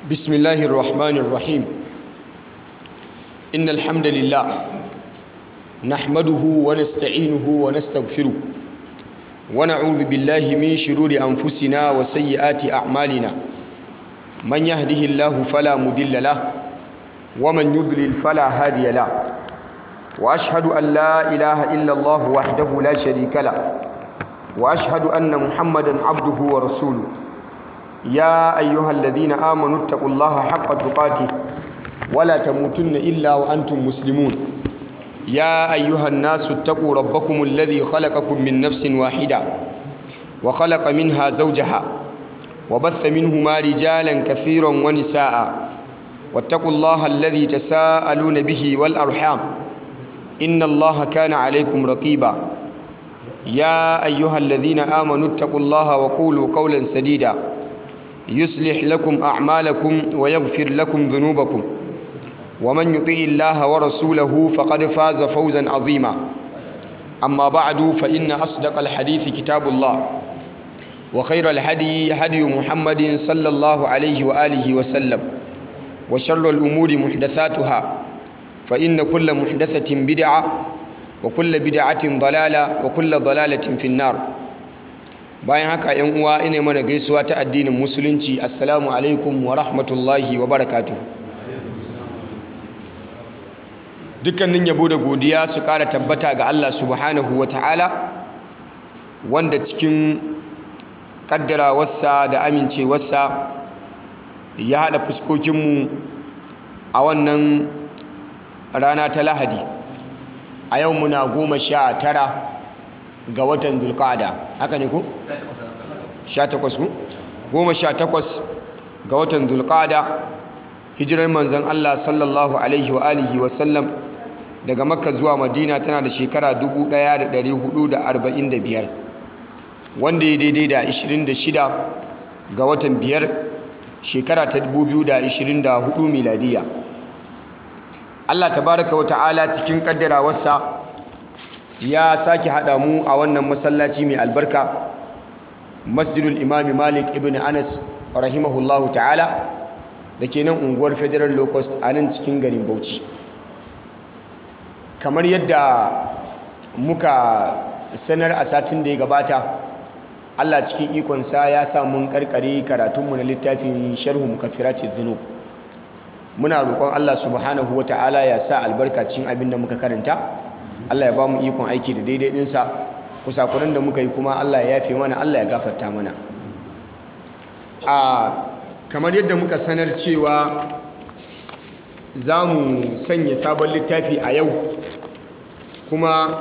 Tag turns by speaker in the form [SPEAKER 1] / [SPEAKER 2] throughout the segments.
[SPEAKER 1] بسم الله الرحمن الرحيم إن الحمد لله نحمده ونستعينه ونستغفره ونعوذ بالله من شرور أنفسنا وسيئات أعمالنا من يهده الله فلا مضل له ومن يضلل فلا هادي له وأشهد أن لا إله إلا الله وحده لا شريك له وأشهد أن محمدا عبده ورسوله يا أيها الذين آمنوا اتقوا الله حق تقاته ولا تموتن إلا وأنتم مسلمون يا أيها الناس اتقوا ربكم الذي خلقكم من نفس واحدة وخلق منها زوجها وبث منهما رجالا كثيرا ونساء واتقوا الله الذي تساءلون به والأرحام إن الله كان عليكم رقيبا يا أيها الذين آمنوا اتقوا الله وقولوا قولا سديدا يصلح لكم أعمالكم ويغفر لكم ذنوبكم ومن يطيع الله ورسوله فقد فاز فوزا عظيما أما بعد فإن أصدق الحديث كتاب الله وخير الهدي هدي محمد صلى الله عليه وآله وسلم وشر الأمور محدثاتها فإن كل محدثة بدعة وكل بدعة ضلالة وكل ضلالة في النار bayan haka yan uwa ina mana gaisuwa ta addinin musulunci assalamu alaikum wa rahmatullahi wa barakatuh dukkanin yabo da godiya su kara tabbata ga Allah subhanahu wa ta'ala wanda cikin kaddarawarsa da amincewarsa ya haɗa fuskokinmu a wannan rana ta lahadi a yau muna goma sha tara ga watan zulqa'ada haka ne ko 18 ku goma sha takwas ga watan zulqa'ada hijirar manzon Allah sallallahu alaihi wa alihi wa sallam daga makka zuwa madina tana da shekara 1445 wanda ya daidai da 26 ga watan biyar shekara ta 2024 miladiya Allah tabaraka wa ta'ala cikin kaddarawarsa ya sake haɗa mu a wannan masallaci mai albarka masjidul imami malik ibn anas rahimahullahu ta'ala da ke nan unguwar federal locust a nan cikin garin bauchi kamar yadda muka sanar a satin da ya gabata allah cikin ikonsa ya sa mun karkare karatunmu na littafin sharhu mukaffirati dhunub muna roƙon allah subhanahu wa ta'ala ya sa albarkacin abin da muka karanta Allah ya ba mu ikon aiki da daidai ɗinsa kusakuran da muka yi kuma Allah ya yafe mana Allah ya gafarta mana a kamar yadda muka sanar cewa za mu sanya sabon littafi a yau kuma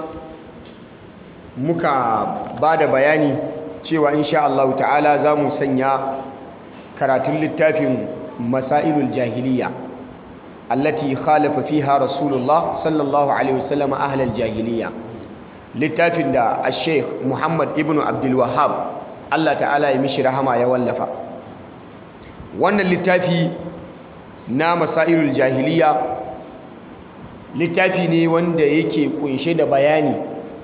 [SPEAKER 1] muka ba da bayani cewa insha Allah ta'ala za mu sanya karatun littafin masailul jahiliya التي خالف فيها رسول الله صلى الله عليه وسلم أهل الجاهلية littafin da Sheikh Muhammad ibn Abdul Wahhab Allah ta'ala ya mishi rahama ya wallafa wannan littafi na masailul jahiliya littafi ne wanda yake kunshe da bayani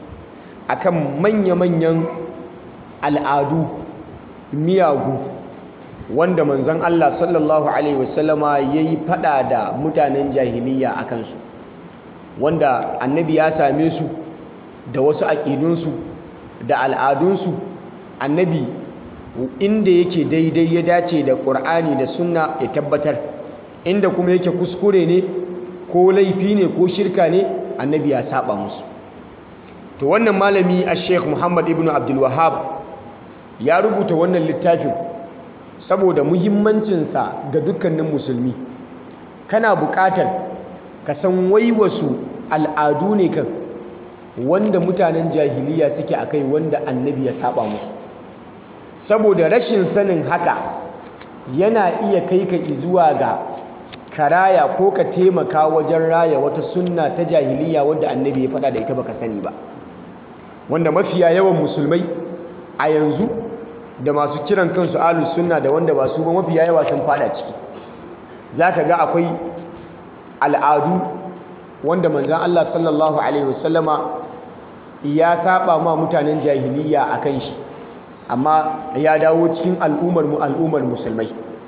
[SPEAKER 1] akan manya-manyan al'adu miyagu wanda manzon Allah sallallahu alaihi wasallama yayi fada da mutanen jahiliya a kansu wanda annabi ya same su da wasu aƙidunsu da al'adunsu annabi inda yake daidai ya dace da ƙur'ani da sunna ya tabbatar inda kuma yake kuskure ne ko laifi ne ko shirka ne annabi ya saba musu to wannan malami a sheikh muhammad ibn abdul wahab ya rubuta wannan littafin saboda muhimmancinsa ga dukkanin musulmi kana buƙatar ka san wai wasu al'adu ne kan wanda mutanen jahiliya suke a kai wanda annabi ya saba musu saboda rashin sanin haka yana iya kai ka zuwa ga karaya ko ka taimaka wajen raya wata sunna ta jahiliya wadda annabi ya faɗa da ita baka sani ba wanda mafiya yawan musulmai a yanzu da masu kiran kansu ahlus sunna da wanda ba su ba mafiya yawa sun fada ciki zaka ga akwai al'adu wanda manzon Allah sallallahu alaihi wasallama ya saba ma mutanen jahiliya akan shi amma ya dawo cikin al'ummar mu al'ummar musulmai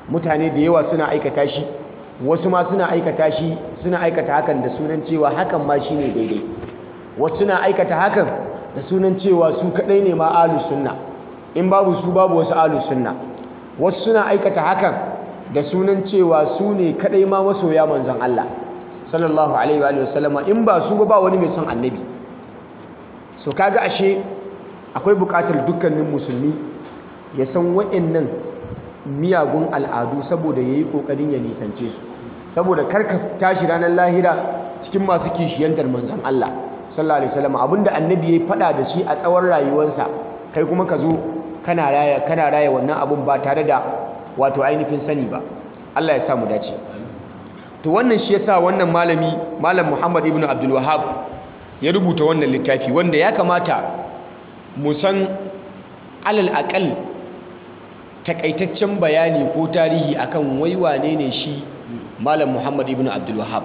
[SPEAKER 1] mutane da yawa suna aikata shi wasu ma suna aikata shi suna aikata hakan da sunan cewa hakan ma shine daidai wasu suna aikata hakan da sunan cewa su kadai ne ma ahlus sunna in babu su babu wasu ahlus sunna wasu suna aikata hakan da sunan cewa su ne kadai ma masoya manzon Allah sallallahu alaihi wa sallama in ba su ba wani mai son annabi so kaga ashe akwai bukatar dukkanin musulmi ya san wa'annan miyagun al'adu saboda yayi kokarin ya nisance su saboda karka tashi ranar lahira cikin masu kishiyantar manzon Allah sallallahu alaihi wasallam abinda annabi yayi fada da shi a tsawon rayuwarsa kai kuma ka zo kana raya kana raya wannan abun ba tare da wato ainihin sani ba Allah ya sa mu dace to wannan shi yasa wannan malami malam Muhammad ibn Abdul Wahhab ya rubuta wannan littafi wanda ya kamata mu san alal aqal takaitaccen bayani ko tarihi akan wai wane ne shi malam Muhammad ibn Abdul Wahhab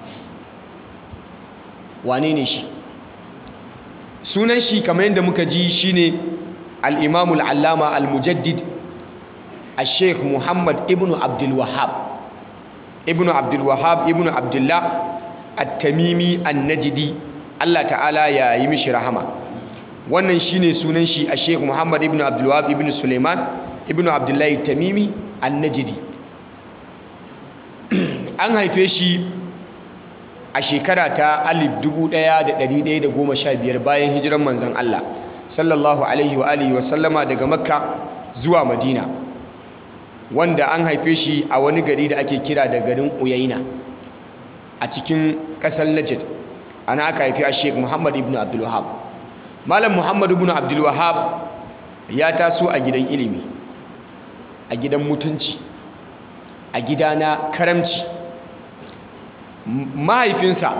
[SPEAKER 1] wane ne shi sunan shi kamar yadda muka ji shine al-Imam al-Allama al-Mujaddid al-Sheikh Muhammad ibn Abdul Wahhab ibn Abdul Wahhab ibn Abdullah at-Tamimi an-Najdi Allah ta'ala ya yi mishi rahama wannan shine sunan shi al-Sheikh Muhammad ibn Abdul Wahhab ibn Sulaiman ibn Abdullah at-Tamimi an-Najdi an haife shi a shekara ta 1115 bayan hijiran manzon Allah sallallahu alaihi wa alihi wa sallama daga Makka zuwa Madina wanda an haife shi a wani gari da ake kira da garin Uyaina a cikin ƙasar Najd ana aka haifi a Sheikh Muhammad ibn Abdul Wahhab Malam Muhammad ibn Abdul Wahhab ya taso a gidan ilimi a gidan mutunci a gida na karamci mahaifinsa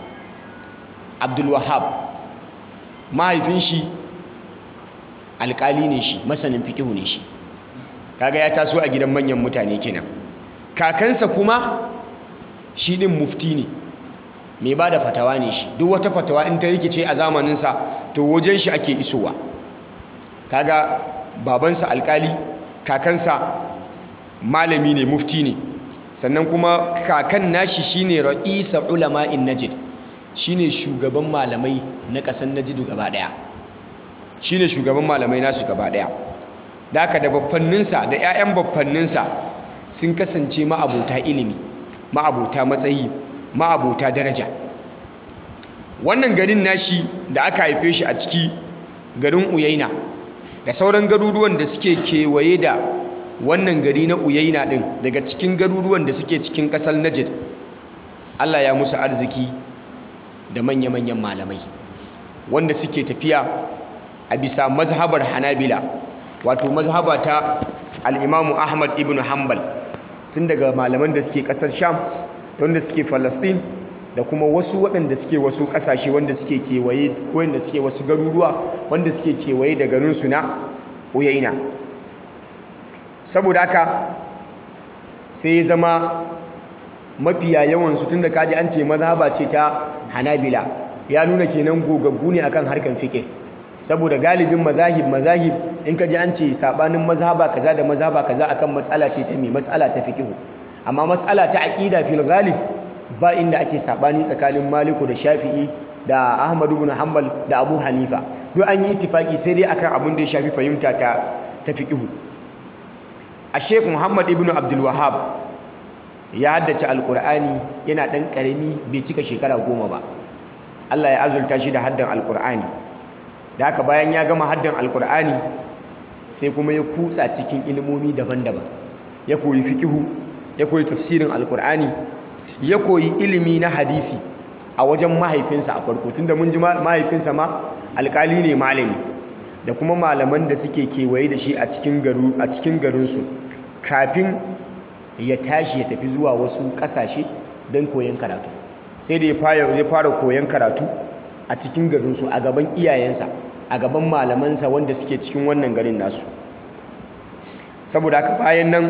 [SPEAKER 1] Abdul Wahhab mahaifin shi alƙali ne shi masanin fikihu ne shi kaga ya taso a gidan manyan mutane kenan kakansa kuma shi din mufti ne mai ba da fatawa ne shi duk wata fatawa in ta rikice a zamaninsa to wajen shi ake isowa kaga babansa alkali kakansa malami ne mufti ne sannan kuma kakan nashi shine ra'isa ulama'in najd shine shugaban malamai na ƙasar najd gaba daya shine shugaban malamai nasu gaba daya da haka da baffanninsa da 'ya'yan baffanninsa sun kasance ma'abota ilimi ma'abota matsayi ma'abota daraja wannan garin nashi da aka haife shi a ciki garin uyaina da sauran garuruwan da suke kewaye da wannan gari na uyaina din daga cikin garuruwan da suke cikin kasar najd allah ya musu arziki da manya-manyan malamai wanda suke tafiya a bisa mazhabar hanabila wato mazhaba ta al'imamu ahmad ibn hanbal tun daga malaman da suke ƙasar sham wanda suke falastin da kuma wasu waɗanda suke wasu ƙasashe wanda suke kewaye ko wanda suke wasu garuruwa wanda suke kewaye da garinsu na uyaina saboda haka sai ya zama mafiya yawansu tun da kaji an ce mazhaba ce ta hanabila ya nuna kenan gogaggu ne akan harkar fiƙe saboda galibin mazahib mazahib in ka ji an ce sabanin mazhaba kaza da mazhaba kaza akan matsala ce ta mai matsala ta fiqh amma matsala ta aqida fil ghalib ba inda ake sabani tsakanin Maliku da Shafi'i da Ahmad ibn Hanbal da Abu Hanifa duk an yi ittifaki sai dai akan abin da ya shafi fahimta ta ta fiqh a Sheikh Muhammad ibn Abdul Wahhab ya haddace alqur'ani yana dan karami bai cika shekara goma ba Allah ya azurta shi da haddan alqur'ani da haka bayan ya gama haddan alkur'ani sai kuma ya kutsa cikin ilimomi daban-daban ya koyi fikihu ya koyi tafsirin alkur'ani ya koyi ilimi na hadisi a wajen mahaifinsa a farko tunda mun ji mahaifinsa ma alkali ne malami da kuma malaman da suke kewaye da shi a cikin garu a cikin garinsu kafin ya tashi ya tafi zuwa wasu ƙasashe don koyon karatu sai da ya fara koyon karatu a cikin garinsu a gaban iyayensa a gaban malamansa wanda suke cikin wannan garin nasu saboda haka bayan nan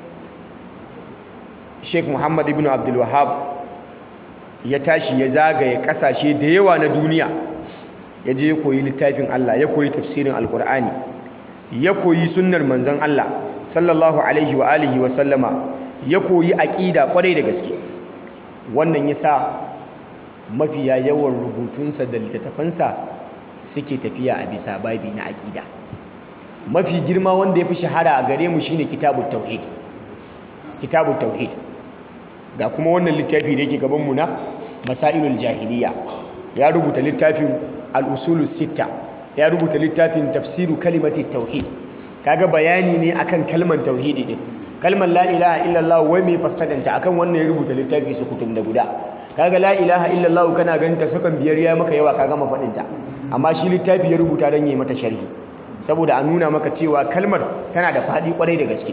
[SPEAKER 1] sheikh muhammad ibn abdul wahab ya tashi ya zagaye kasashe da yawa na duniya ya je ya koyi littafin allah ya koyi tafsirin alkur'ani ya koyi sunnar manzon allah sallallahu alaihi wa alihi wa sallama ya koyi aqida kwarai da gaske wannan yasa mafiya yawan rubutunsa da littattafansa suke tafiya a bisa babi na aqida mafi girma wanda ya fi shahara a gare mu shine kitabut tauhid kitabut tauhid ga kuma wannan littafi da yake gaban mu na masailul jahiliya ya rubuta littafin al-usulus sitta ya rubuta littafin tafsiru kalimati tauhid kaga bayani ne akan kalmar tauhidi din kalmar la ilaha illallah wai mai fassadanta akan wannan ya rubuta littafi su kutum da guda kaga la ilaha illallah kana ganin ta sakan biyar ya maka yawa ka gama fadin ta amma shi littafi ya rubuta dan yi mata sharhi saboda a nuna maka cewa kalmar tana da fadi kwarai da gaske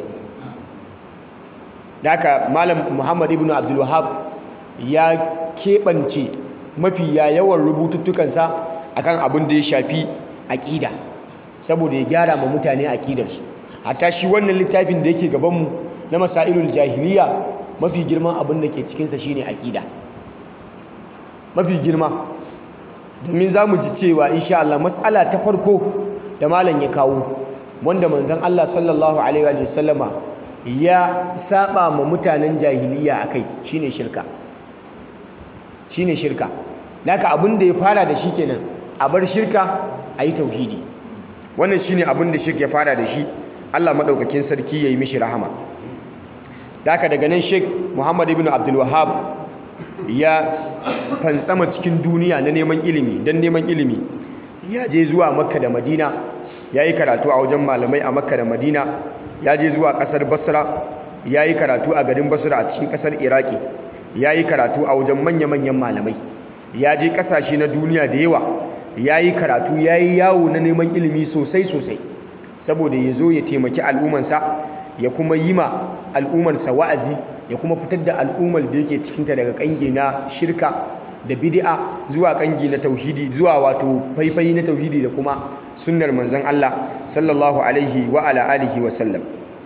[SPEAKER 1] haka malam muhammad ibn abdul wahab ya keɓance mafiya yawan rubututtukansa akan abin da ya shafi aƙida saboda ya gyara ma mutane aƙidarsu hatta shi wannan littafin da yake gabanmu na masailul jahiliya mafi girman abin da ke cikinsa shine aƙida mafi girma domin za mu ji cewa insha Allah matsala ta farko da malam ya kawo wanda manzon Allah sallallahu alaihi wa sallama ya saba ma mutanen jahiliya akai shine shirka shine shirka naka abin da ya fara da shi kenan a bar shirka a yi tauhidi wannan shine abin da shirka ya fara da shi Allah madaukakin sarki ya yi mishi rahama haka daga nan Sheikh Muhammad ibn Abdul Wahhab ya fantsama cikin duniya na neman ilimi dan neman ilimi ya je zuwa Makka da Madina ya yi karatu a wajen malamai a Makka da Madina ya je zuwa kasar Basra ya yi karatu a garin Basra a cikin kasar Iraki ya yi karatu a wajen manya-manyan malamai ya je kasashe na duniya da yawa ya yi karatu ya yi yawo na neman ilimi sosai-sosai saboda ya zo ya taimaki al'ummansa ya kuma yi ma al'ummarsa wa'azi ya kuma fitar da al'ummar da yake cikinta daga kange na shirka da bid'a zuwa kange na tauhidi zuwa wato faifai na tauhidi da kuma sunnar manzon Allah sallallahu alaihi wa ala alihi wa sallam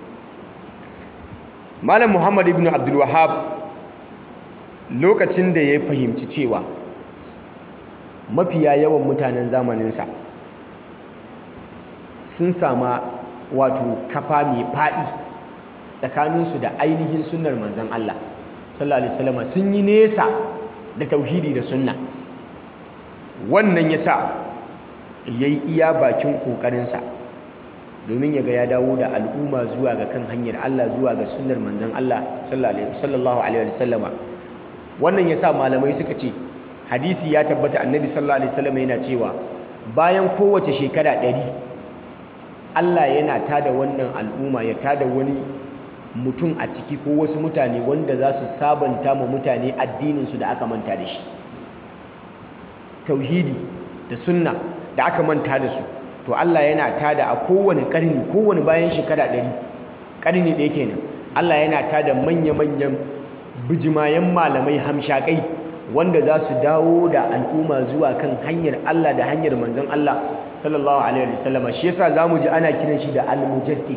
[SPEAKER 1] malam muhammad ibn abdul wahhab lokacin da ya fahimci cewa mafiya yawan mutanen zamaninsa sun sama wato kafa mai faɗi tsakaninsu da ainihin sunnar manzan Allah sallallahu alaihi wasallam sun yi nesa da tauhidi da sunna wannan ya sa ya yi iya bakin ƙoƙarinsa domin ya ga ya dawo da al'umma zuwa ga kan hanyar Allah zuwa ga sunnar manzan Allah sallallahu alaihi wasallama wannan ya sa malamai suka ce hadisi ya tabbata annabi sallallahu alaihi wasallam yana cewa bayan kowace shekara ɗari Allah yana tada wannan al'umma ya tada wani mutum a ciki ko wasu mutane wanda za su sabanta ma mutane addininsu da aka manta da shi tauhidi da sunna da aka manta da su to Allah yana tada a kowane ƙarni kowane bayan shekara ɗari ƙarni ɗaya kenan Allah yana tada manya-manyan bijimayen malamai hamshakai wanda za su dawo da al'umma zuwa kan hanyar Allah da hanyar manzon Allah sallallahu alaihi wasallam shi yasa zamu ji ana kiran shi da al-mujaddid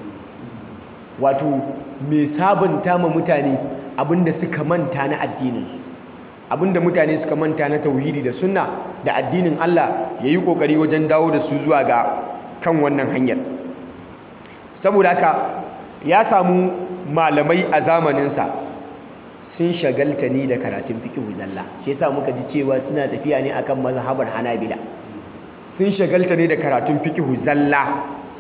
[SPEAKER 1] wato mai sabunta ma mutane abinda suka manta na addinin su abinda mutane suka manta na tauhidi da sunna da addinin Allah yayi kokari wajen dawo da su zuwa ga kan wannan hanyar saboda haka ya samu malamai a zamaninsa sun shagalta ni da karatun fiqh zalla shi yasa muka ji cewa suna tafiya ne akan mazhabar Hanabila sun shagalta ne da karatun fiqh zalla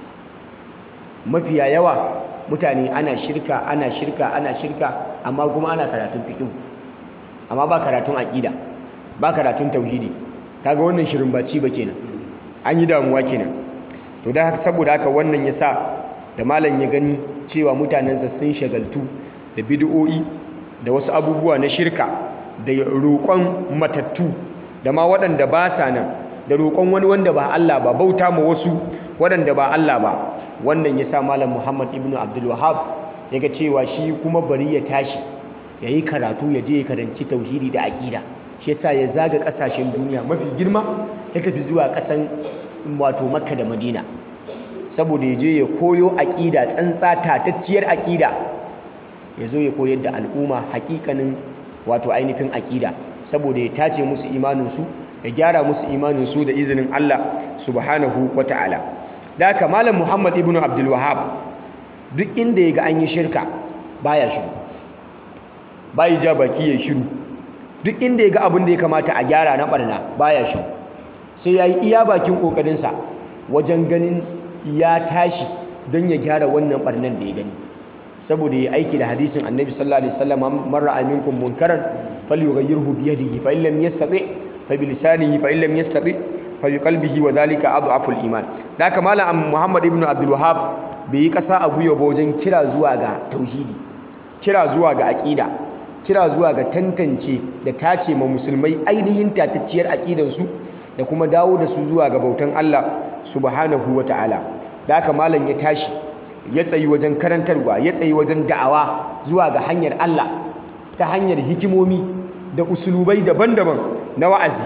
[SPEAKER 1] mafiya yawa mutane ana shirka ana shirka ana shirka amma kuma ana karatun fiqh amma ba karatun aqida ba karatun tauhidi kaga wannan shirin baci ba kenan an yi damuwa kenan to da haka saboda haka wannan yasa da malam ya gani cewa mutanensa sun shagaltu da bid'o'i da wasu abubuwa na shirka da roƙon matattu da ma waɗanda ba sa nan da roƙon wani wanda ba Allah ba bauta ma wasu waɗanda ba Allah ba wannan ya sa malam Muhammad ibn Abdul Wahhab ya ga cewa shi kuma bari ya tashi ya yi karatu ya je ya karanci tauhidi da aƙida shi yasa ya zaga ƙasashen duniya mafi girma ya tafi zuwa ƙasan wato Makka da Madina saboda ya je ya koyo aƙida tsantsa tatacciyar aƙida ya zo ya koyar da al'umma hakikanin wato ainihin aƙida saboda ya tace musu imaninsu ya gyara musu imaninsu da izinin Allah subhanahu wa ta'ala da haka malam Muhammad ibn Abdul Wahhab duk inda ya ga an yi shirka baya shiru bayi ja baki ya shiru duk inda ya ga abin da ya kamata a gyara na barna baya shiru sai ya yi iya bakin ƙoƙarinsa wajen ganin ya tashi don ya gyara wannan barnan da ya gani saboda ya aiki da hadisin annabi sallallahu alaihi wasallam man ra'a minkum munkaran falyughayyirhu bi yadihi fa illam yastati fa bi lisanihi fa illam yastati fa bi qalbihi wa dhalika adhafu al-iman da haka malam Muhammad ibn Abdul Wahhab bai yi kasa a guyo ba wajen kira zuwa ga tauhidi kira zuwa ga aqida kira zuwa ga tantance da tace ma musulmai ainihin tatacciyar aqidansu da kuma dawo da su zuwa ga bautan Allah subhanahu wa ta'ala da haka malam ya tashi ya tsayi wajen karantarwa ya tsayi wajen da'awa zuwa ga hanyar Allah ta hanyar hikimomi da usulubai daban-daban na wa'azi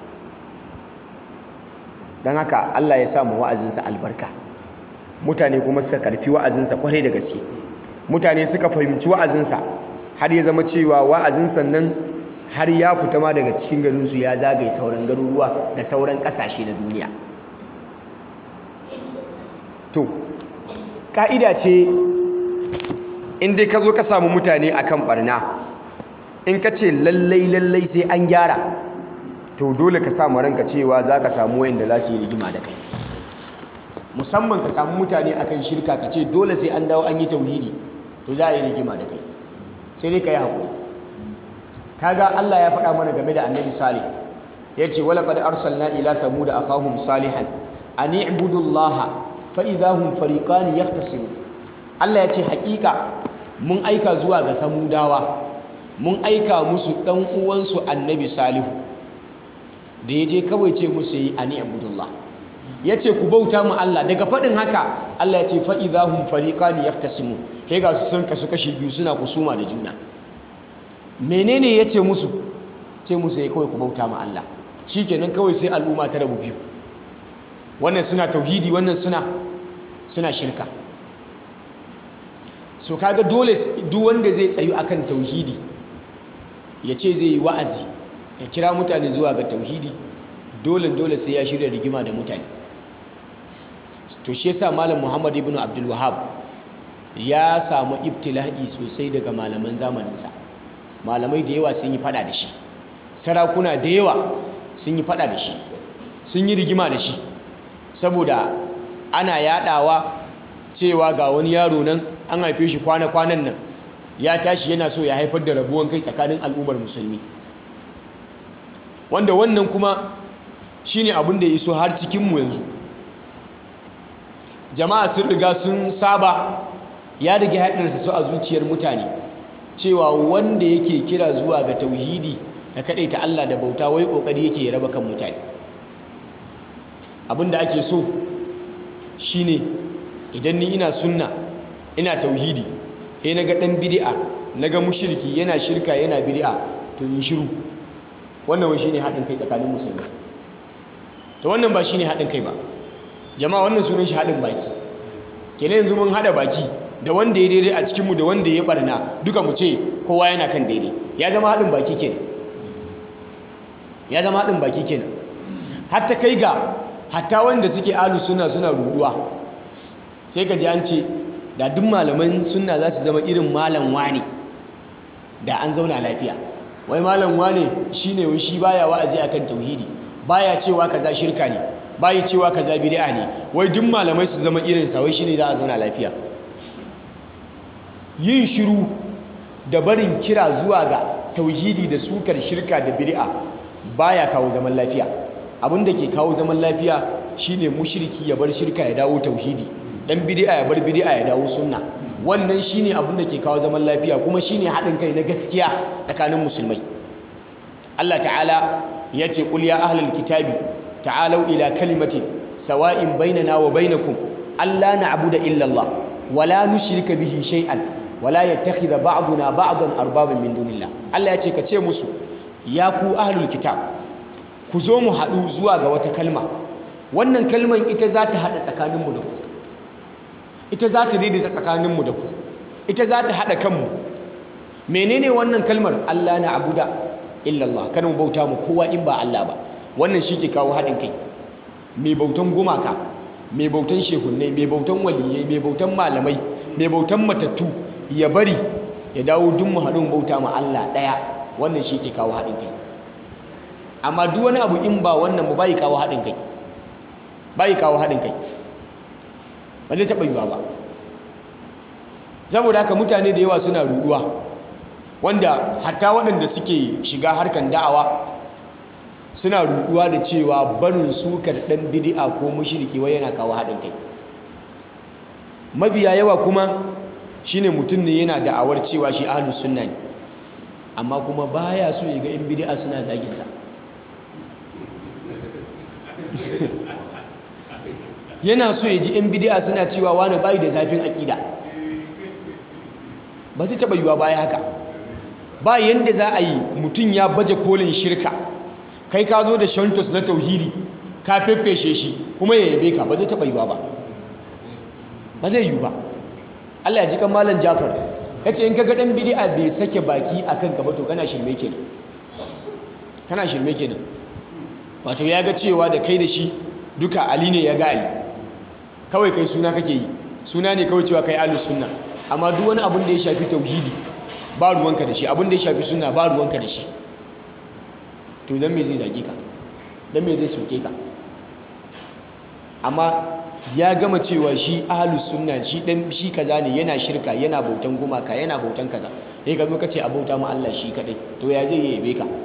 [SPEAKER 1] don haka Allah ya samu wa'azinsa albarka mutane kuma suka karfi wa'azinsa kwarai da gaske mutane suka fahimci wa'azinsa har ya zama cewa wa'azinsa nan har ya fita ma daga cikin garinsu ya zagaye sauran garuruwa da sauran ƙasashe na duniya to ƙa'ida ce in dai ka zo ka samu mutane akan barna in ka ce lallai lallai sai an gyara to dole ka samu ranka cewa za ka samu wayanda za su yi rigima da kai musamman ka samu mutane akan shirka ka ce dole sai an dawo an yi tauhidi to za a yi rigima da kai sai dai ka yi haƙuri kaga Allah ya faɗa mana game da annabi salih ya ce wala qad arsalna ila thamud akahum salihan an i'budu allaha fa idahum fariqan yahtasimun Allah ya ce haƙiƙa mun aika zuwa ga samudawa mun aika musu ɗan uwansu annabi salihu da ya je kawai ce musu yi ani abudullah ya ce ku bauta mu Allah daga faɗin haka Allah ya ce fa'idahun fariƙani ya tasimu ke ga su sun kasu kashi biyu suna kusuma da juna menene ya ce musu ce musu ya kawai ku bauta mu Allah shi kenan kawai sai al'umma ta rabu biyu wannan suna tauhidi wannan suna suna shirka so kaga dole duk wanda zai tsayu akan tauhidi ya ce zai yi wa'azi ya kira mutane zuwa ga tauhidi dole dole sai ya shirya rigima da mutane to shi yasa malam Muhammad ibn Abdul Wahhab ya samu ibtila'i sosai daga malaman zamaninsa malamai da yawa sun yi fada da shi sarakuna da yawa sun yi fada da shi sun yi rigima da shi saboda ana yadawa cewa ga wani yaro nan an haife shi kwana-kwanan nan ya tashi yana so ya haifar da rabuwan kai tsakanin al'ummar musulmi wanda wannan kuma shine abin da ya iso har cikinmu yanzu jama'a sun riga sun saba ya riga haɗarsa su a zuciyar mutane cewa wanda yake kira zuwa ga tauhidi da ta Allah da bauta wai ƙoƙari yake ya raba kan mutane abin da ake so shine idan ni ina sunna ina tauhidi sai naga dan bid'a naga mushriki yana shirka yana bid'a to in shiru wannan wai shine hadin kai tsakanin musulmi to wannan ba shine hadin kai ba jama'a wannan sunan shi hadin baki kenan yanzu mun hada baki da wanda ya daidai a cikin mu da wanda ya barna duka mu ce kowa yana kan daidai ya zama hadin baki kenan ya zama hadin baki kenan hatta kai ga hatta wanda suke alu suna suna ruduwa sai ka ji an ce da duk malaman sunna za su zama irin malam wane da an zauna lafiya wai malam wane shine wai shi baya wa'azi akan tauhidi baya cewa kaza shirka ne baya cewa kaza bid'a ne wai duk malamai su zama irin sa wai shine za a zauna lafiya yin shiru da barin kira zuwa ga tauhidi da sukar shirka da bid'a baya kawo zaman lafiya abin da ke kawo zaman lafiya shine mushriki ya bar shirka ya dawo tauhidi dan bid'a ya bar bid'a ya dawo sunna wannan shine abin da ke kawo zaman lafiya kuma shine haɗin kai na gaskiya tsakanin musulmai Allah ta'ala ya ce qul ya ahlal kitabi ta'alu ila kalimatin sawa'in bainana wa bainakum alla na'budu illa Allah wala nushrika bihi shay'an wala yattakhidha ba'duna ba'dan arbaban min dunillah Allah ya ce ka ce musu ya ku ahlul kitab ku zo mu haɗu zuwa ga wata kalma wannan kalman ita za ta haɗa tsakaninmu da ku ita za ta daidaita tsakaninmu da ku ita za ta haɗa kanmu menene wannan kalmar Allah na abuda illallah kada mu bauta mu kowa in ba Allah ba wannan shi ke kawo haɗin kai mai bautan gumaka mai bautan shehunnai mai bautan waliyai mai bautan malamai mai bautan matattu ya bari ya dawo duk mu haɗu bauta ma Allah ɗaya wannan shi ke kawo haɗin kai amma duk wani abu in ba wannan ba bai kawo haɗin kai bai kawo haɗin kai ba zai taɓa yiwa ba saboda haka mutane da yawa suna ruɗuwa wanda hatta waɗanda suke shiga harkan da'awa suna ruɗuwa da cewa barin sukar ɗan bidi'a ko mushriki wai yana kawo haɗin kai mabiya yawa kuma shine mutum ne yana da'awar cewa shi ahlus sunna ne amma kuma baya so ya ga yan bid'a suna zagin sa yana so ya ji yan bid'a suna cewa wani bai da zafin aƙida ba zai taɓa yiwa baya haka ba yanda za a yi mutum ya baje kolin shirka kai ka zo da shantos na tauhidi ka feffeshe shi kuma ya yabe ka ba zai taɓa yiwa ba ba zai yiwu ba Allah ya ji kan malam Jafar ya ce in ka ga ɗan bidi'a bai sake baki a kanka ba to kana shirme kenan kana shirme kenan wato ya ga cewa da kai da shi duka Ali ne ya ga Ali kawai kai suna kake yi suna ne kawai cewa kai ahlus sunna amma duk wani abin da ya shafi tauhidi ba ruwanka da shi abin da ya shafi sunna ba ruwanka da shi to dan me zai zage ka dan me zai soke ka amma ya gama cewa shi ahlus sunna shi dan shi kaza ne yana shirka yana bautan gumaka yana bautan kaza sai ka zo ka ce a bauta ma Allah shi kadai to ya zai yabe ka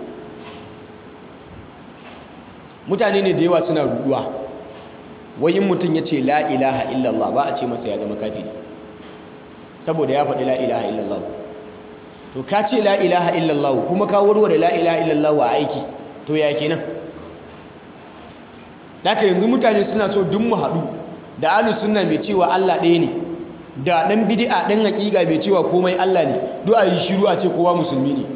[SPEAKER 1] mutane ne da yawa suna ruduwa wai in mutum ya ce la ilaha illallah ba a ce masa ya zama kafiri saboda ya faɗi la ilaha illallah to ka ce la ilaha illallah kuma ka warware la ilaha illallah a aiki to ya kenan Daka yanzu mutane suna so duk mu haɗu da ahlus sunna mai cewa Allah ɗaya ne da ɗan bid'a ɗan haƙiƙa mai cewa komai Allah ne duk a yi shiru a ce kowa musulmi ne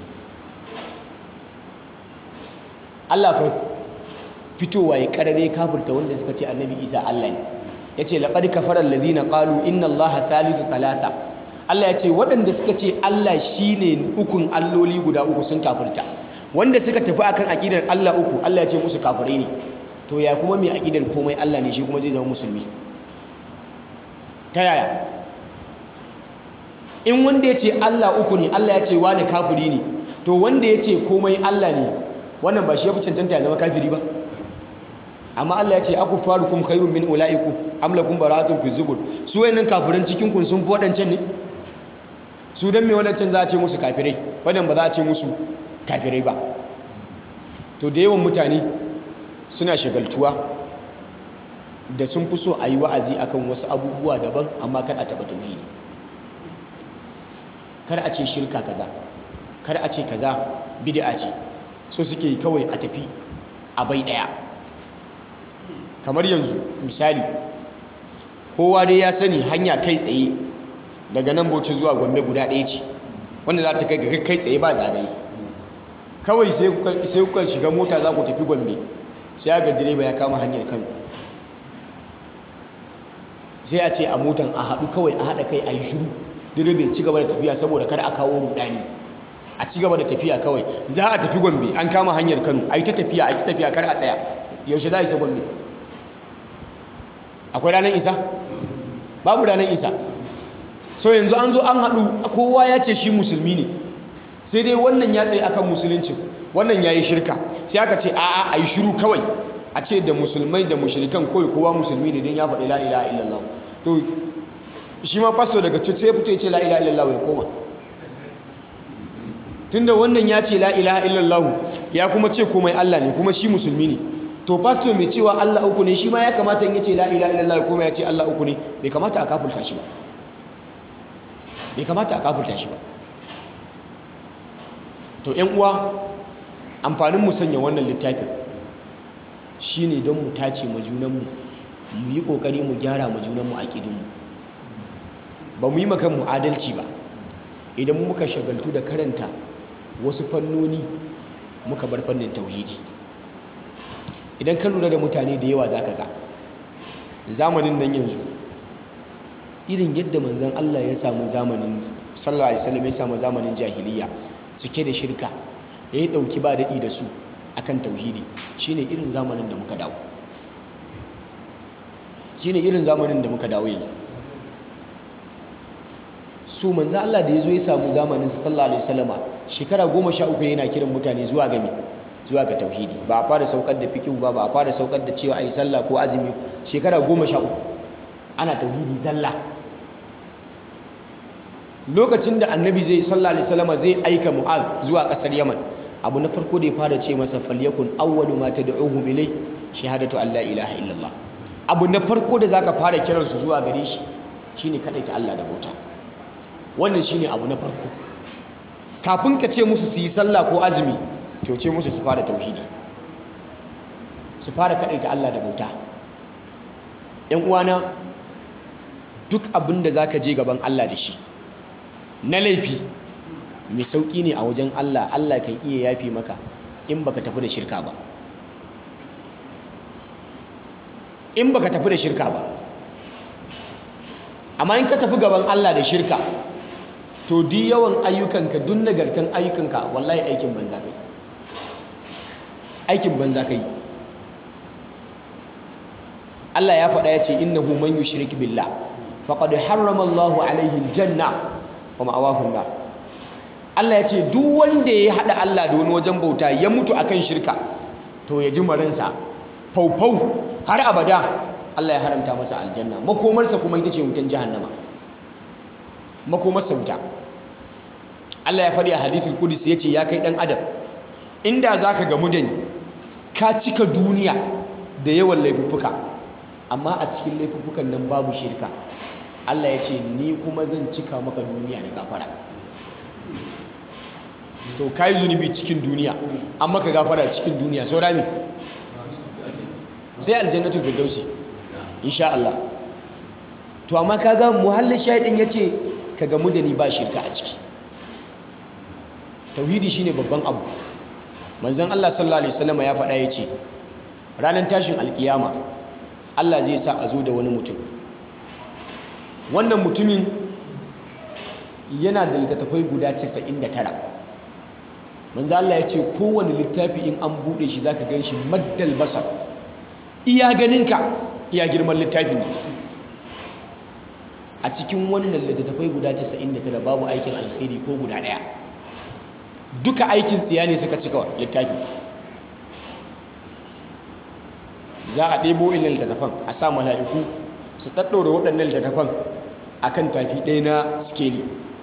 [SPEAKER 1] Allah fa fitowa ya karare kafirta wanda suka ce annabi Isa Allah ne yace laqad kafara alladhina qalu inna Allaha thalithu thalatha Allah yace waɗanda suka ce Allah shine ukun alloli guda uku sun kafirta wanda suka tafi akan aqidar Allah uku Allah ya ce musu kafirai ne to ya kuma mai aƙidar komai Allah ne shi kuma zai zama musulmi ta yaya in wanda ya ce Allah uku ne Allah ya ce wani kafiri ne to wanda ya ce komai Allah ne wannan ba shi ya fi cancanta ya zama kafiri ba amma Allah ya ce aku farukum khairun min ulaiku am lakum baratun fi zubur su wayannan kafiran cikin kun sun fi wadancan ne su dan me wadancan za a ce musu kafirai wadan ba za a ce musu kafirai ba to da yawan mutane suna shagaltuwa da sun fi so a yi wa'azi akan wasu abubuwa daban amma kar a taɓa tauhidi kar a ce shirka kaza kar a ce kaza bid'a ce so suke yi kawai a tafi a bai ɗaya kamar yanzu misali kowa dai ya sani hanya kai tsaye daga nan bauchi zuwa gombe guda ɗaya ce wanda za ta kai ga kai tsaye ba zagaye kawai sai kuka shiga mota za ku tafi gombe sai ga direba ya kama hanyar kano sai a ce a motan a haɗu kawai a haɗa kai a yi shiru direba ya ci gaba da tafiya saboda kada a kawo rudani a ci gaba da tafiya kawai za a tafi gombe an kama hanyar kano a yi ta tafiya a yi ta tafiya kar a tsaya yaushe za a isa gombe akwai ranar isa babu ranar isa so yanzu an zo an haɗu kowa ya ce shi musulmi ne sai dai wannan ya tsaye akan musulunci wannan ya yi shirka sai aka ce a'a a yi shiru kawai a ce da musulmai da mushrikan kawai kowa musulmi ne don ya faɗi la ilaha illallah to shi ma fasto daga cuta sai fito ya ce la ilaha illallah ya koma tunda wannan ya ce la ilaha illallah ya kuma ce komai Allah ne kuma shi musulmi ne to fasto mai cewa Allah uku ne shi ma ya kamata in ya ce la ilaha illallah kuma ya ce Allah uku ne bai kamata a kafulta shi ba bai kamata a kafulta shi ba to ƴan uwa amfanin mu sanya wannan littafin shine don mu tace mu junanmu mu yi kokari mu gyara mu junanmu aqidunmu ba mu yi maka mu adalci ba idan muka shagaltu da karanta wasu fannoni muka bar fannin tauhidi idan ka lura da mutane da yawa zaka ga zamanin nan yanzu irin yadda manzon Allah ya samu zamanin sallallahu alaihi wasallam ya samu zamanin jahiliya cike da shirka ya yi ɗauki ba daɗi da su akan tauhidi shine irin zamanin da muka dawo shine irin zamanin da muka dawo yanzu so manzo Allah da yazo ya samu zamanin sallallahu alaihi wasallama shekara 13 yana kiran mutane zuwa ga me zuwa ga tauhidi ba a fara saukar da fiqh ba ba a fara saukar da cewa ai sallah ko azumi shekara 13 ana tauhidi zalla lokacin da annabi zai sallallahu alaihi wasallama zai aika mu'az zuwa kasar yaman abu na farko da ya fara ce masa falyakun awwalu ma tad'uhum ilay shahadatu an la ilaha illallah abu na farko da zaka fara kiransu zuwa gare shi shine ta Allah da bauta wannan shine abu na farko kafin ka ce musu su yi sallah ko azumi to ce musu su fara tauhidi su fara ta Allah da bauta ƴan uwana duk abin da zaka je gaban Allah da shi na laifi mai sauƙi ne a wajen Allah Allah kan iya yafi maka in baka tafi da shirka ba in baka tafi da shirka ba amma in ka tafi gaban Allah da shirka to di yawan ayyukanka duk nagartan ayyukanka wallahi aikin banza kai aikin banza kai Allah ya faɗa ya ce innahu man yushrik billah faqad harrama Allahu alaihi aljanna wa ma'awahu nar Allah ya ce duk wanda ya haɗa Allah da wani wajen bauta ya mutu akan shirka to ya ji maransa faufau har abada Allah ya haramta masa aljanna makomarsa kuma ita ce wutan jahannama makomarsa wuta Allah ya faɗi a hadithul qudus ya ce ya kai ɗan adam inda za ka gamu da ni ka cika duniya da yawan laifuffuka amma a cikin laifuffukan nan babu shirka Allah ya ce ni kuma zan cika maka duniya da gafara to kai zunubi cikin duniya an maka gafara cikin duniya saura me sai aljannatul firdausi insha Allah to amma kaga muhallin shahidin yace ka gamu da ni ba shirka a ciki tauhidi shine babban abu manzon Allah sallallahu alaihi wasallam ya faɗa yace ranar tashin alkiyama Allah zai sa a zo da wani mutum wannan mutumin yana da littattafai guda 99 manzo Allah ya ce kowane littafi in an bude shi zaka gan shi maddal basar iya ganinka iya girman littafin ne a cikin wannan littattafai guda 99 babu aikin alkhairi ko guda daya duka aikin tsiya ne suka cika littafi za a ɗebo ilin littattafan a sa mala'iku su ɗaɗɗaura waɗannan littattafan a kan tafi ɗaya na skeli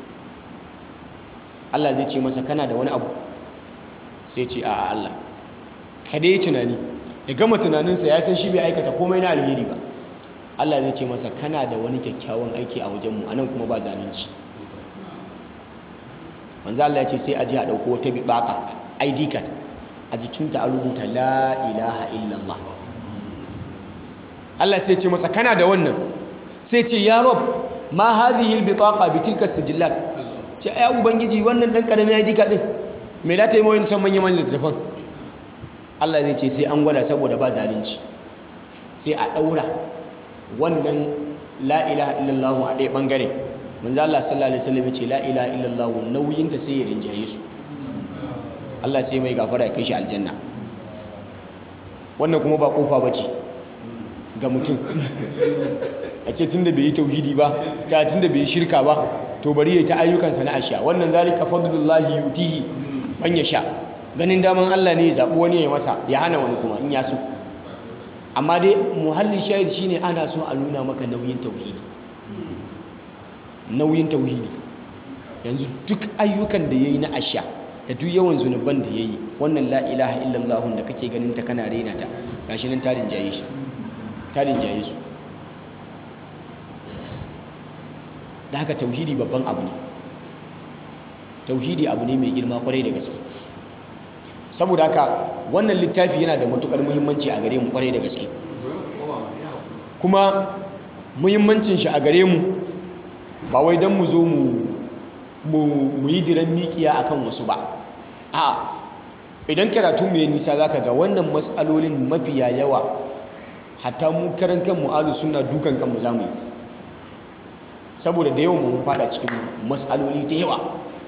[SPEAKER 1] Allah zai ce masa kana da wani abu sai ce a Allah ka dai tunani ya gama tunaninsa ya san shi bai aikata komai na alheri ba Allah zai ce masa kana da wani kyakkyawan aiki a wajenmu a nan kuma ba zalunci manzo Allah ya ce sai a ji a ɗauko wata biɓaƙa ID card a jikinta a rubuta la ilaha illallah Allah sai ce masa kana da wannan sai ce ya rob ma hadhihi albitaqa bi tilka sijillat ce ai ubangiji wannan dan karamin ID card din me da ta yi mawayin san manyan manyan littafan Allah zai ce sai an gwada saboda ba zalunci sai a daura wannan la ilaha illallah a ɗaya bangare manzo Allah sallallahu alaihi wasallam ya ce la ilaha illallah nauyin ta sai ya rinjaye su Allah sai mai gafara ya kai shi aljanna wannan kuma ba kofa bace ga mutum a ce tunda bai yi tauhidi ba ta tunda bai yi shirka ba to bari ya ta ayyukansa na asha wannan zalika fadlullahi yutihi man yasha ganin daman Allah ne ya zabi wani ya masa ya hana wani kuma in ya so amma dai muhalli shahid shine ana so a nuna maka nauyin tauhidi nauyin tauhidi yanzu duk ayyukan da yayi na asha da duk yawan zunuban da yayi wannan la ilaha illallah da kake ganin ta kana rena ta gashi nan tarin jaye shi tarin jaye su da haka tauhidi babban abu ne tauhidi abu ne mai girma kwarai da gaske saboda haka wannan littafi yana da matukar muhimmanci a gare mu kwarai da gaske kuma muhimmancin shi a gare mu ba wai don mu zo mu yi diran mikiya akan wasu ba a idan karatu mai nisa zaka ga wannan matsalolin mafiya yawa hatta mu karan kanmu alu suna dukan kanmu zamu yi saboda da yawan mun fada cikin matsaloli da yawa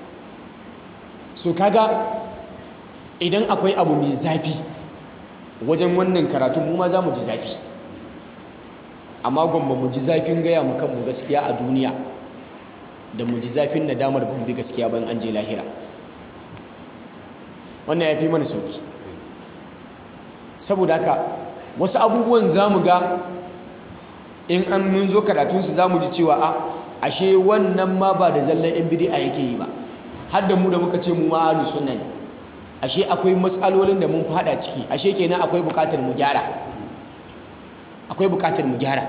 [SPEAKER 1] so kaga idan akwai abu mai zafi wajen wannan karatu mu ma za mu ji zafi amma gwamma mu ji zafin gaya mu kanmu gaskiya a duniya da mu ji zafin nadamar ba mu bi gaskiya ban an je lahira wannan ya fi mana sauki saboda haka wasu abubuwan za mu ga in an mun zo karatunsu za mu ji cewa a ashe wannan ma ba da zallan yan bidi'a yake yi ba har da mu da muka ce mu ma ahlus sunna ne ashe akwai matsalolin da mun fada ciki ashe kenan akwai bukatar mu gyara akwai bukatar mu gyara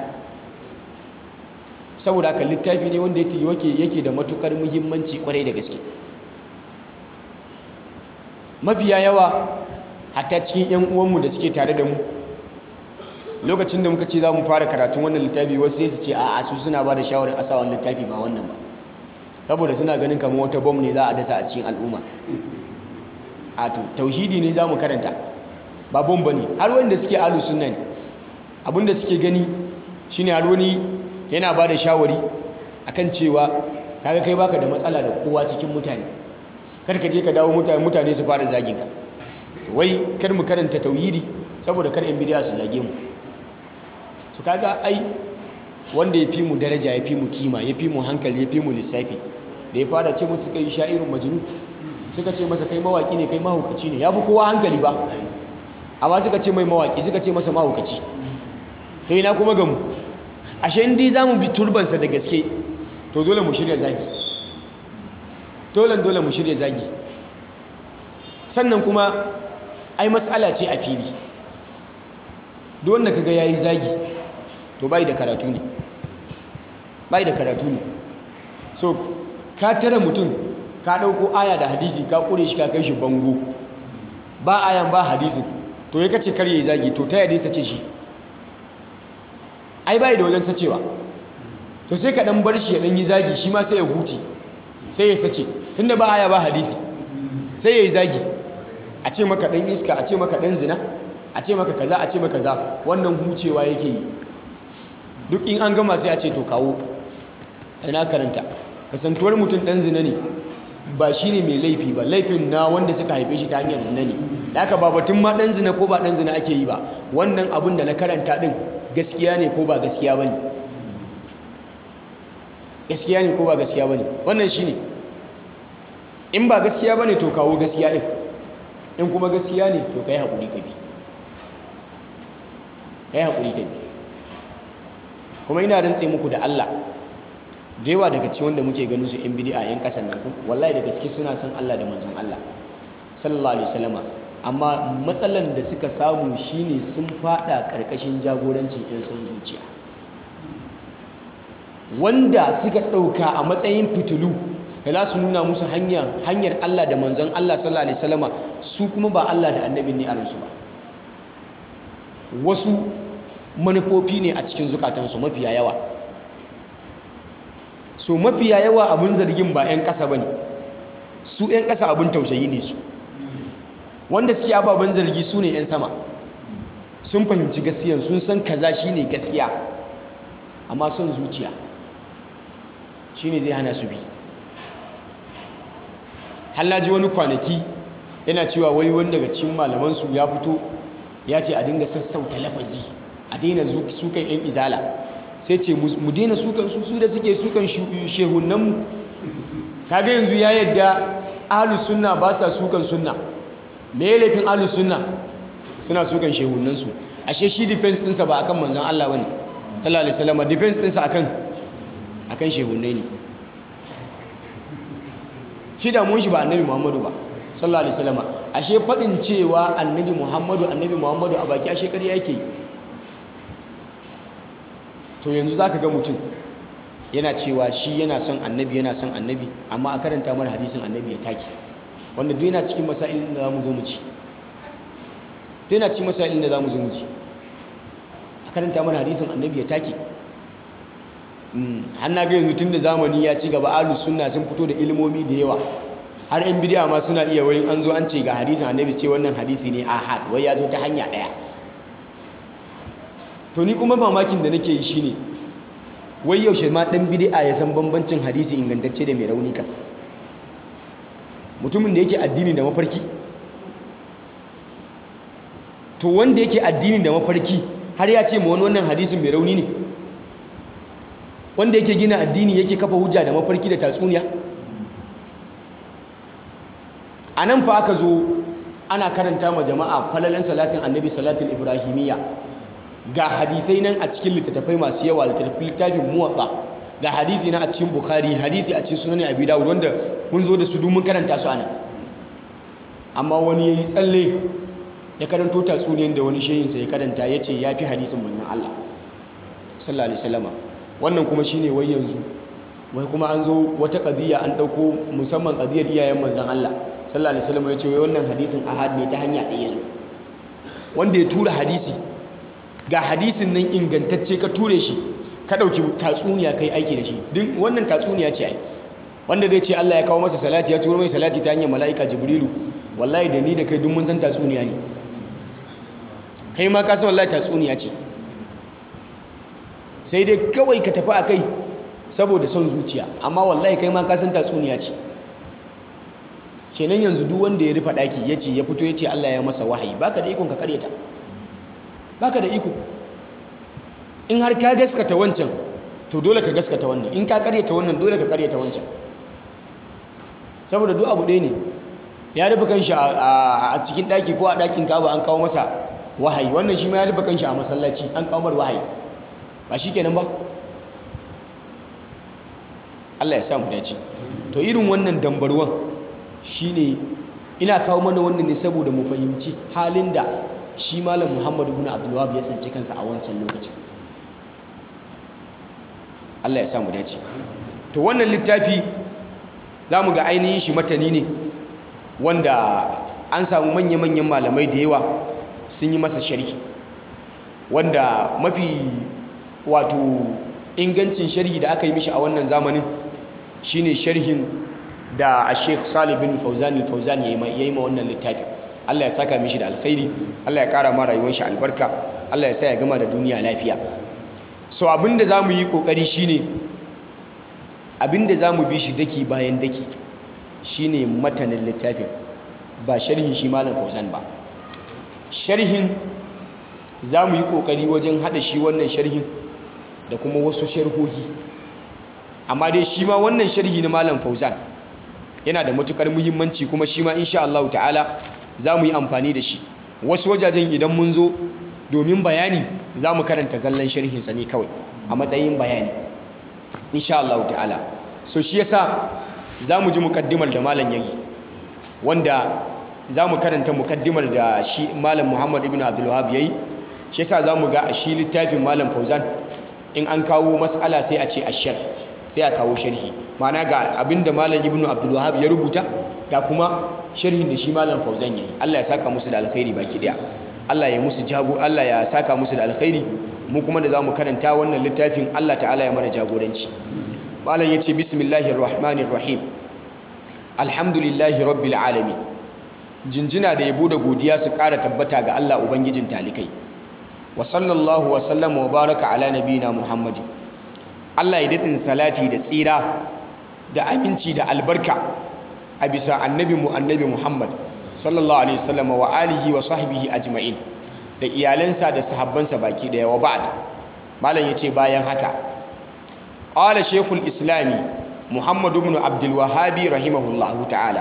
[SPEAKER 1] saboda haka littafi ne wanda yake yake da matukar muhimmanci kwarai da gaske mafiya yawa hatta cikin yan uwanmu da suke tare da mu lokacin da muka ce za mu fara karatun wannan littafi wasu sai su ce a'a su suna ba da shawarar asawan littafi ba wannan ba saboda suna ganin kamar wata bom ne za a dasa a cikin al'umma a to tauhidi ne za mu karanta ba bom ba ne har wanda suke alu sunna ne abinda suke gani shine har wani yana ba da shawari akan cewa kaga kai baka da matsala da kowa cikin mutane kar ka je ka dawo mutane mutane su fara zagin ka wai kar mu karanta tauhidi saboda kar yan bidiya su zage mu to kaga ai wanda ya fi mu daraja ya fi mu kima ya fi mu hankali ya fi mu lissafi da ya fara ce musu kai sha'irin majnun suka ce masa kai mawaki ne kai mahaukaci ne ya fi kowa hankali ba amma suka ce mai mawaki suka ce masa mahaukaci to ina kuma gamu ashe in dai zamu bi turbansa da gaske to dole mu shirya zagi dole dole mu shirya zagi sannan kuma ai matsala ce a fili duk wanda kaga yayi zagi to bai da karatu ne bai da karatu ne so ka tare mutum ka dauko aya da hadisi ka kure shi ka kai shi bango ba ayan ba hadisin to ya kace kar yayi zagi to ta yadda sace shi ai bai da wajen sacewa to sai ka dan bar shi ya dan yi zagi shi ma sai ya huce sai ya sace tunda ba aya ba hadisi sai ya yi zagi a ce maka dan iska a ce maka dan zina a ce maka kaza a ce maka kaza wannan hucewa yake yi duk in an gama sai a ce to kawo ina karanta kasantuwar mutum dan zina ne ba shi ne mai laifi ba laifin na wanda suka haife shi ta hanyar zina ne da aka ba batun ma dan zina ko ba dan zina ake yi ba wannan abin da na karanta din gaskiya ne ko ba gaskiya ba ne gaskiya ne ko ba gaskiya ba ne wannan shi ne in ba gaskiya ba ne to kawo gaskiya ɗin in kuma gaskiya ne to ka yi haƙuri ka bi ka yi haƙuri ka bi kuma ina rantse muku da Allah da yawa daga cikin wanda muke ganin su 'yan bidi'a 'yan ƙasan nan wallahi da gaske suna son Allah da manzon Allah sallallahu alaihi wasallama amma matsalan da suka samu shine sun fada karkashin jagorancin 'yan son zuciya wanda suka ɗauka a matsayin fitilu da za su nuna musu hanyar Allah da manzon Allah sallallahu alaihi wasallama su kuma ba Allah da annabin ne a ransu ba wasu manufofi ne a cikin zukatansu mafiya yawa so mafiya yawa abin zargin ba 'yan ƙasa ba ne su 'yan ƙasa abin tausayi ne su wanda suke ababen zargi su ne 'yan sama sun fahimci gaskiyan sun san kaza shi ne gaskiya amma son zuciya shi ne zai hana su bi hallaji wani kwanaki yana cewa wai wani daga cikin malamansu ya fito ya ce a dinga sassauta lafazi a daina sukan 'yan izala sai ce mu daina sukan su su da suke sukan shehunanmu kaga yanzu ya yadda ahlus sunna ba sa sukan sunna me ya laifin ahlus sunna suna sukan shehunansu ashe shi defense ɗinsa ba akan manzon Allah bane sallallahu alaihi wasallam defense ɗinsa akan akan shehunai ne shi da mun shi ba annabi Muhammadu ba sallallahu alaihi wasallam ashe fadin cewa annabi Muhammadu annabi Muhammadu a baki ashe ƙarya yake to yanzu zaka ga mutum yana cewa shi yana son annabi yana son annabi amma a karanta mana hadisin annabi ya take wanda duk yana cikin masailin da zamu zo mu ci duk yana cikin masailin da zamu zo mu ci a karanta mana hadisin annabi ya take har na ga yanzu tun da zamani ya ci gaba ahlus sunna sun fito da ilimomi da yawa har yan bidiya ma suna iya wayin an zo an ce ga hadisin annabi ce wannan hadisi ne ahad wai ya zo ta hanya daya to ni kuma mamakin da nake yi shine wai yaushe ma dan bid'a ya san bambancin hadisi ingantacce da mai rauni kan mutumin da yake addini da mafarki to wanda yake addini da mafarki har ya ce ma wani wannan hadisin mai rauni ne wanda yake gina addini yake kafa hujja da mafarki da tatsuniya a nan fa aka zo ana karanta ma jama'a falalan salatin annabi salatin ibrahimiyya ga hadisai nan a cikin littattafai masu yawa littafin muwatsa ga hadisi na a cikin bukhari hadisi a cikin sunan abi dawud wanda mun zo da su domin karanta su anan amma wani yayi tsalle ya karanto tatsuniyar da wani shehinsa ya karanta ya ce ya fi hadisin manzon Allah sallallahu alaihi wasallama wannan kuma shine wai yanzu wai kuma an zo wata qadiya an dauko musamman qadiyar iyayen manzon Allah sallallahu alaihi wasallama ya ce wai wannan hadisin ahad ne ta hanya ɗaya zo wanda ya tura hadisi ga hadisin nan ingantacce ka ture shi ka dauki tatsuniya kai aiki da shi din wannan tatsuniya ce ai wanda zai ce Allah ya kawo masa salati ya turo mai salati ta hanyar mala'ika jibrilu wallahi da ni da kai duk mun san tatsuniya ne kai ma ka san wallahi tatsuniya ce sai dai kawai ka tafi a kai saboda son zuciya amma wallahi kai ma ka san tatsuniya ce kenan yanzu duk wanda ya rufe daki ya ce ya fito ya ce Allah ya masa wahayi baka da ikon ka karyata baka da iko in har ka gaskata wancan to dole ka gaskata wannan in ka karyata wannan dole ka karyata wancan saboda duk abu ɗaya ne ya rufe kanshi a cikin daki ko a dakin kaba an kawo masa wahayi wannan shi ma ya rufe kanshi a masallaci an kawo mar wahayi ba shi kenan ba Allah ya sa mu dace to irin wannan dambarwan shine ina kawo mana wannan ne saboda mu fahimci halin da shi malam Muhammad ibn Abdul Wahhab ya tsinci kansa a wancan lokacin Allah ya sa mu dace to wannan littafi zamu ga ainihin shi matani ne wanda an samu manya-manyan malamai da yawa sun yi masa sharhi wanda mafi wato ingancin sharhi da aka yi mishi a wannan zamanin shine sharhin da a sheikh salih bin fauzan al-fauzan ya yi ma wannan littafi Allah ya saka mishi da alkhairi Allah ya kara ma rayuwar shi albarka Allah ya sa ya gama da duniya lafiya so abinda zamu yi kokari shine abinda zamu bi shi daki bayan daki shine matanin littafin ba sharhin shi malam fauzan ba sharhin za mu yi ƙoƙari wajen haɗa shi wannan sharhin da kuma wasu sharhohi amma dai shi ma wannan sharhi na malam fauzan yana da matukar muhimmanci kuma shi ma insha Allah ta'ala za mu yi amfani da shi wasu wajajen idan mun zo domin bayani za mu karanta zallan sharhinsa ne kawai a matsayin bayani insha Allah ta'ala so shi yasa za mu ji mukaddimar da malam yayi wanda za mu karanta mukaddimar da shi malam Muhammad ibn Abdul Wahhab yayi shi yasa za mu ga a shi littafin malam Fauzan in an kawo mas'ala sai a ce ashar sai a kawo sharhi ma'ana ga abinda malam ibn Abdul Wahhab ya rubuta ga kuma sharhin da shi malam Fauzan yayi Allah ya saka musu da alkhairi baki daya Allah ya musu jago Allah ya saka musu da alkhairi mu kuma da zamu karanta wannan littafin Allah ta'ala ya mana jagoranci malam yace bismillahir rahmanir rahim alhamdulillahi rabbil alamin jinjina da yabo da godiya su ƙara tabbata ga Allah ubangijin talikai wa sallallahu wa sallama wa baraka ala nabiyina muhammadi Allah ya daɗin salati da tsira da aminci da albarka a bisa annabi mu annabi muhammad sallallahu alaihi wasallam wa alihi wa sahbihi ajma'in da iyalansa da sahabbansa baki daya wa ba'd malam yace bayan haka qala shaykhul islami muhammad ibn abdul wahhabi rahimahullahu ta'ala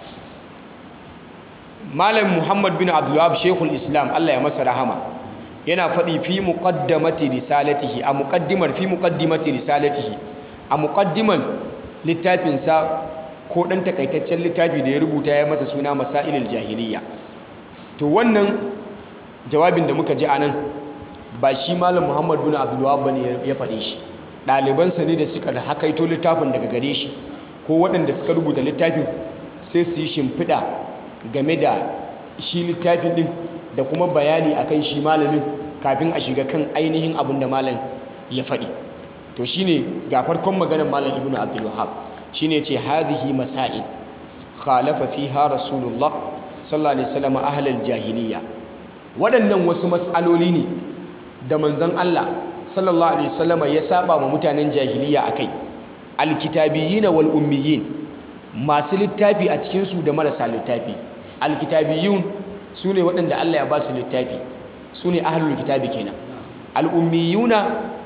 [SPEAKER 1] malam muhammad bin abdul wahhab shaykhul islam Allah ya masa rahama yana faɗi fi muqaddamati risalatihi a muqaddimar fi muqaddimati risalatihi a muqaddiman littafinsa ko ɗan takaitaccen littafi da ya rubuta ya masa suna masailul jahiliya to wannan jawabin da muka ji anan ba shi malam muhammad bin abdul wahhab bane ya faɗe shi ɗalibansa ne da suka hakaito littafin daga gare shi ko waɗanda suka rubuta littafin sai su yi shimfiɗa game da shi littafin ɗin da kuma bayani akan shi malamin kafin a shiga kan ainihin abin da malam ya faɗi to shine ga farkon maganar malam ibnu abdul wahhab shine ce hadhihi masail khalafa fiha rasulullah sallallahu alaihi wasallam ahlal jahiliya waɗannan wasu mas'aloli ne da manzon Allah sallallahu alaihi wasallam ya saba ma mutanen jahiliya akai alkitabiyyin wal ummiyin masu littafi a cikin su da marasa littafi alkitabiyun sune waɗanda Allah ya ba su littafi sune ahlul kitabi kenan al ummiyuna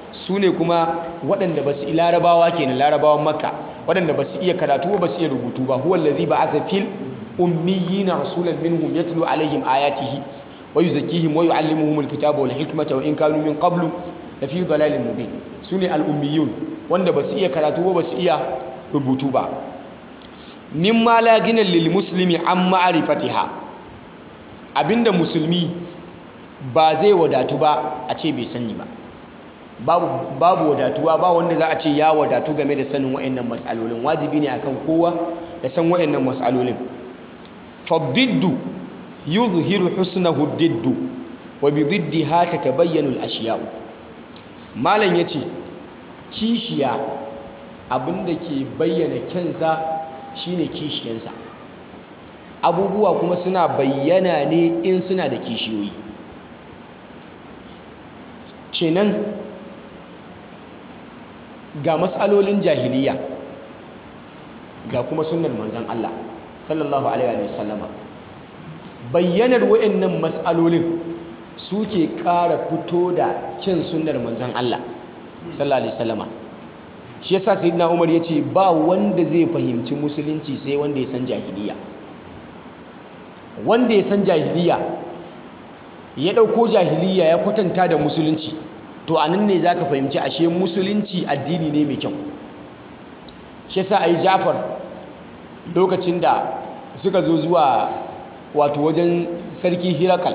[SPEAKER 1] su ne kuma waɗanda ba su larabawa kenan larabawan makka waɗanda ba su iya karatu ba su iya rubutu ba huwa allazi ba'atha fil ummiyina rasulan minhum yatlu alaihim ayatihi wa yuzakkihim wa yuallimuhum alkitaba wal hikmata wa in kanu min qablu la fi dhalalin mubin sune al ummiyun wanda ba su iya karatu ba ba su iya rubutu ba mimma la gina lil muslimi an ma'rifatiha abinda musulmi ba zai wadatu ba a ce bai sani ba babu babu wadatuwa ba wanda za a ce ya wadatu game da sanin wayannan matsalolin wajibi ne akan kowa da san wayannan matsalolin fadiddu yuzhiru husnahu diddu wa bi diddiha tatabayyanu al-ashya'u malam yace kishiya abinda ke bayyana kyansa shine kishiyansa abubuwa kuma suna bayyana ne in suna da kishiyoyi kenan ga matsalolin jahiliya ga kuma sunnar manzon Allah sallallahu alaihi wa sallama bayyanar wayannan matsalolin suke ƙara fito da kyan sunnar manzon Allah sallallahu alaihi wasallama shi yasa sayyidina Umar yace ba wanda zai fahimci musulunci sai wanda ya san jahiliya wanda ya san jahiliya ya dauko jahiliya ya kwatanta da musulunci to anan ne zaka fahimci ashe musulunci addini ne mai kyau shi yasa ai Ja'far lokacin da suka zo zuwa wato wajen sarki Hirakal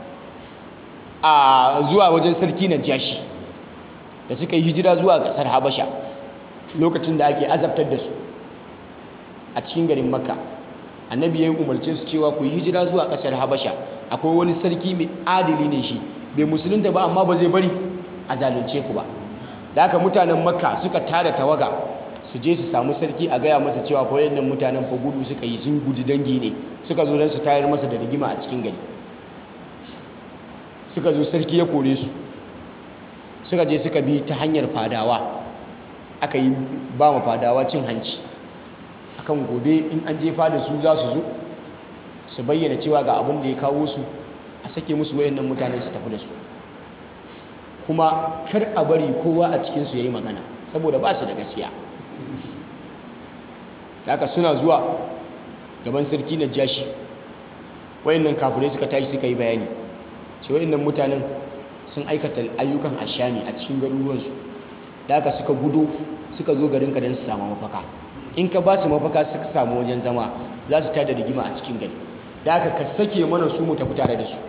[SPEAKER 1] a zuwa wajen sarki Najashi da suka yi hijira zuwa ƙasar Habasha lokacin da ake azabtar da su a cikin garin Makka annabi ya yi umarce su cewa ku yi hijira zuwa ƙasar Habasha akwai wani sarki mai adili ne shi bai musulunta ba amma ba zai bari a zalunce ku ba da haka mutanen Makka suka tada tawaga su je su samu sarki a gaya masa cewa ko yannan mutanen fa gudu suka yi sun gudu dangi ne suka zo don su tayar masa da rigima a cikin gari suka zo sarki ya kore su suka je suka bi ta hanyar fadawa aka yi ba ma fadawa cin hanci akan gobe in an je fada su za su zo su bayyana cewa ga abin da ya kawo su a sake musu wayannan mutanen su tafi da su kuma kar a bari kowa a cikinsu ya yi magana saboda ba su da gaskiya haka suna zuwa gaban sarki na jashi wayannan kafirai suka tashi suka yi bayani ce wayannan mutanen sun aikata ayyukan ashami a cikin garuruwansu da haka suka gudo suka zo garinka don su samu mafaka in ka ba su mafaka suka samu wajen zama za su tada rigima a cikin gari da haka ka sake mana su mu tafi tare da su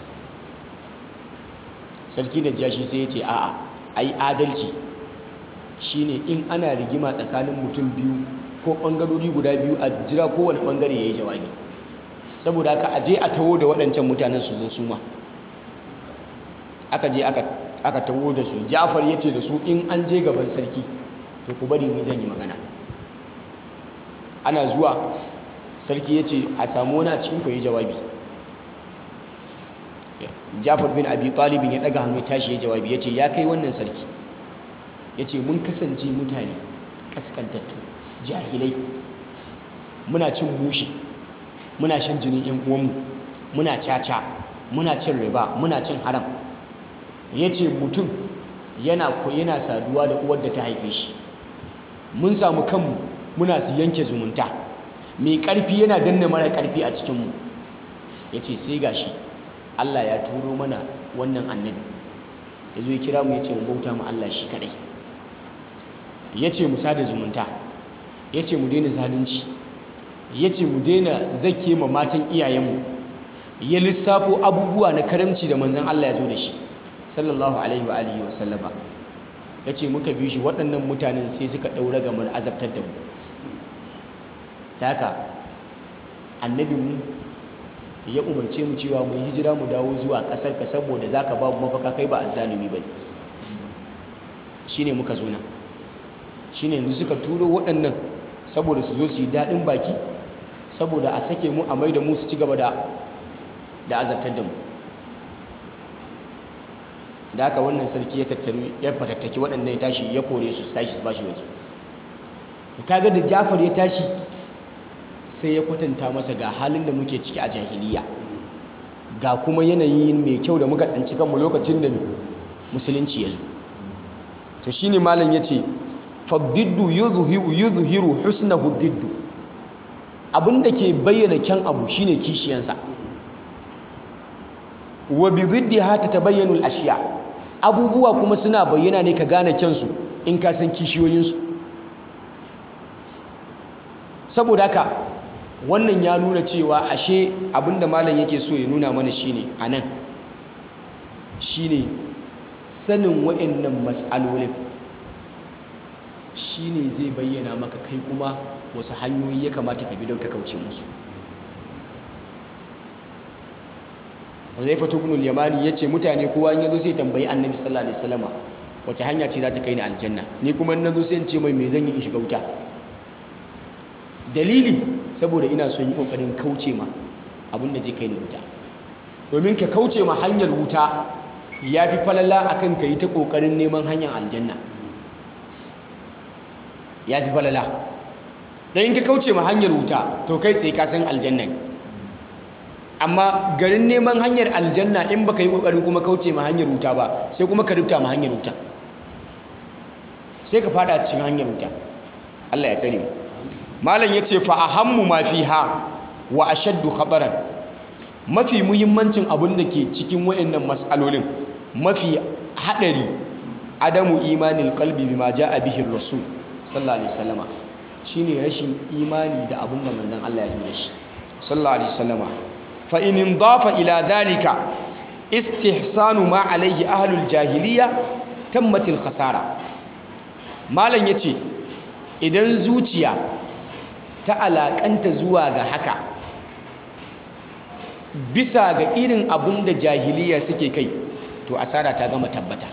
[SPEAKER 1] sarki da jashi sai ya ce a'a ai adalci shine in ana rigima tsakanin mutum biyu ko ɓangarori guda biyu a jira kowane ɓangare ya yi jawabi saboda haka aje a taho da waɗancan mutanen su zo su ma aka je aka taho da su jafar ya ce da su in an je gaban sarki to ku bari ni zan yi magana ana zuwa sarki ya ce a samu wani a cikin ku yi jawabi jafar bin abi talibin ya ɗaga hannu tashi ya jawabi ya ce ya kai wannan sarki ya ce mun kasance mutane kaskantattu jahilai muna cin mushi muna shan jinin yan uwanmu muna caca muna cin riba muna cin haram ya ce mutum yana yana saduwa da uwar da ta haife shi mun samu kanmu muna su yanke zumunta mai ƙarfi yana danna mara ƙarfi a cikinmu ya ce sai gashi Allah ya turo mana wannan annabi ya zo ya kira mu ya ce mu bauta mu Allah shi kaɗai ya ce mu sada zumunta ya ce mu daina zalunci ya ce mu daina zake ma matan iyayenmu ya lissafo abubuwa na karamci da manzan Allah ya zo da shi sallallahu alaihi wa alihi wa sallama ya ce muka bi shi waɗannan mutanen sai suka ɗaura ga mun azabtar da mu ta haka annabi mu ya umarce mu cewa mu hijira mu dawo zuwa ƙasar ka saboda za ka ba mu mafaka kai ba azzalumi ba ne shi ne muka zo nan shi ne yanzu suka turo waɗannan saboda su zo su yi daɗin baki saboda a sake mu a mai da mu su ci gaba da da azabtar da mu da haka wannan sarki ya tattaru ya fatattaki waɗannan ya tashi ya kore su tashi su bashi waje kaga da Jafar ya tashi sai ya kwatanta masa ga halin da muke ciki a jahiliya ga kuma yanayi mai kyau da muka tsanci kanmu lokacin da musulunci ya zo to shine malam yace fadiddu yuzhiru yuzhiru husnahu diddu abinda ke bayyana kyan abu shine kishiyansa wa bi diddiha tatabayyanu al-ashya abubuwa kuma suna bayyana ne ka gane kyansu in ka san kishiyoyinsu saboda haka wannan ya nuna cewa ashe abinda malam yake so ya nuna mana shine anan shine sanin wa'annan mas'alolin shine zai bayyana maka kai kuma wasu hanyoyi ya kamata ka bi don ka kauce musu Huzaifa ibn al-Yamani yace mutane kowa in yazo sai tambayi Annabi sallallahu alaihi wasallama wace hanya ce za ta kai ni aljanna ni kuma in nazo sai in ce mai me zan yi in shiga wuta dalili saboda ina son yi kokarin kauce ma abin da zai kai ni wuta domin ka kauce ma hanyar wuta yafi falala akan ka yi ta kokarin neman hanyar aljanna yafi falala dan in ka kauce ma hanyar wuta to kai tsaye ka san aljanna ne amma garin neman hanyar aljanna in baka yi kokarin kuma kauce ma hanyar wuta ba sai kuma ka rubuta ma hanyar wuta sai ka fada cikin hanyar wuta Allah ya tsare mu malam yace fa ahammu ma fiha wa ashaddu khataran mafi muhimmancin abin da ke cikin wayannan mas'alolin mafi hadari adamu imanil qalbi bima jaa bihi rasul sallallahu alaihi wasallama shine rashin imani da abin da manzon Allah ya zo da shi sallallahu alaihi wasallama fa in indafa ila dhalika istihsanu ma alaihi ahlul jahiliya tammatil khasara malam yace idan zuciya ta alakanta zuwa ga haka bisa ga irin abin da jahiliya suke kai to asara ta gama tabbata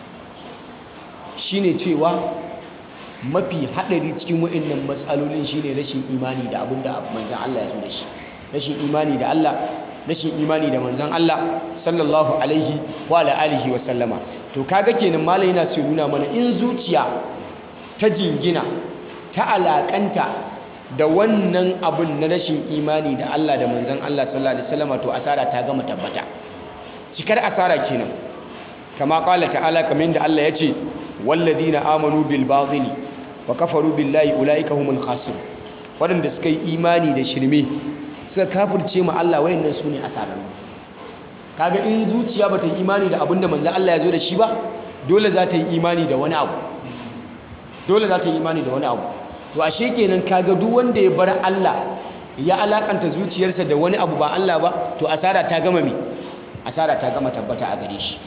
[SPEAKER 1] shine cewa mafi haɗari cikin waɗannan matsalolin shine rashin imani da abin da manzan Allah ya zo da shi rashin imani da Allah rashin imani da manzan Allah sallallahu alaihi wa alihi wa sallama to kaga kenan malai yana so nuna mana in zuciya ta jingina ta alakanta da wannan abun na rashin imani da Allah da manzan Allah sallallahu alaihi wasallama to asara ta gama tabbata cikar asara kenan kama qala ta'ala kamar da Allah ya ce walladina amanu bil batili wa kafaru billahi ulaika humul khasirun wadanda suka yi imani da shirme suka kafirce ma Allah wayannan sune asararru kaga in zuciya bata yi imani da abinda manzon Allah ya zo da shi ba dole za ta yi imani da wani abu dole za ta yi imani da wani abu to ashe kenan kaga duk wanda ya bar Allah ya alakanta zuciyarsa da wani abu ba Allah ba to asara ta gama me asara ta gama tabbata a gare shi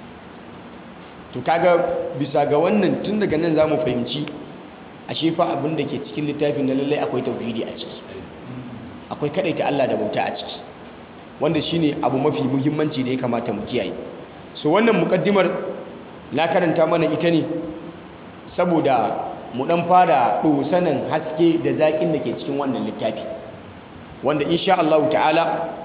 [SPEAKER 1] to kaga bisa ga wannan tun daga nan zamu fahimci ashe fa abin da ke cikin littafin na lallai akwai tauhidi a ciki akwai kadaita Allah da bauta a ciki wanda shine abu mafi muhimmanci da ya kamata mu kiyaye so wannan mukaddimar na karanta mana ita ne saboda mu dan fara dosanan haske da zakin da ke cikin wannan littafi wanda insha Allah ta'ala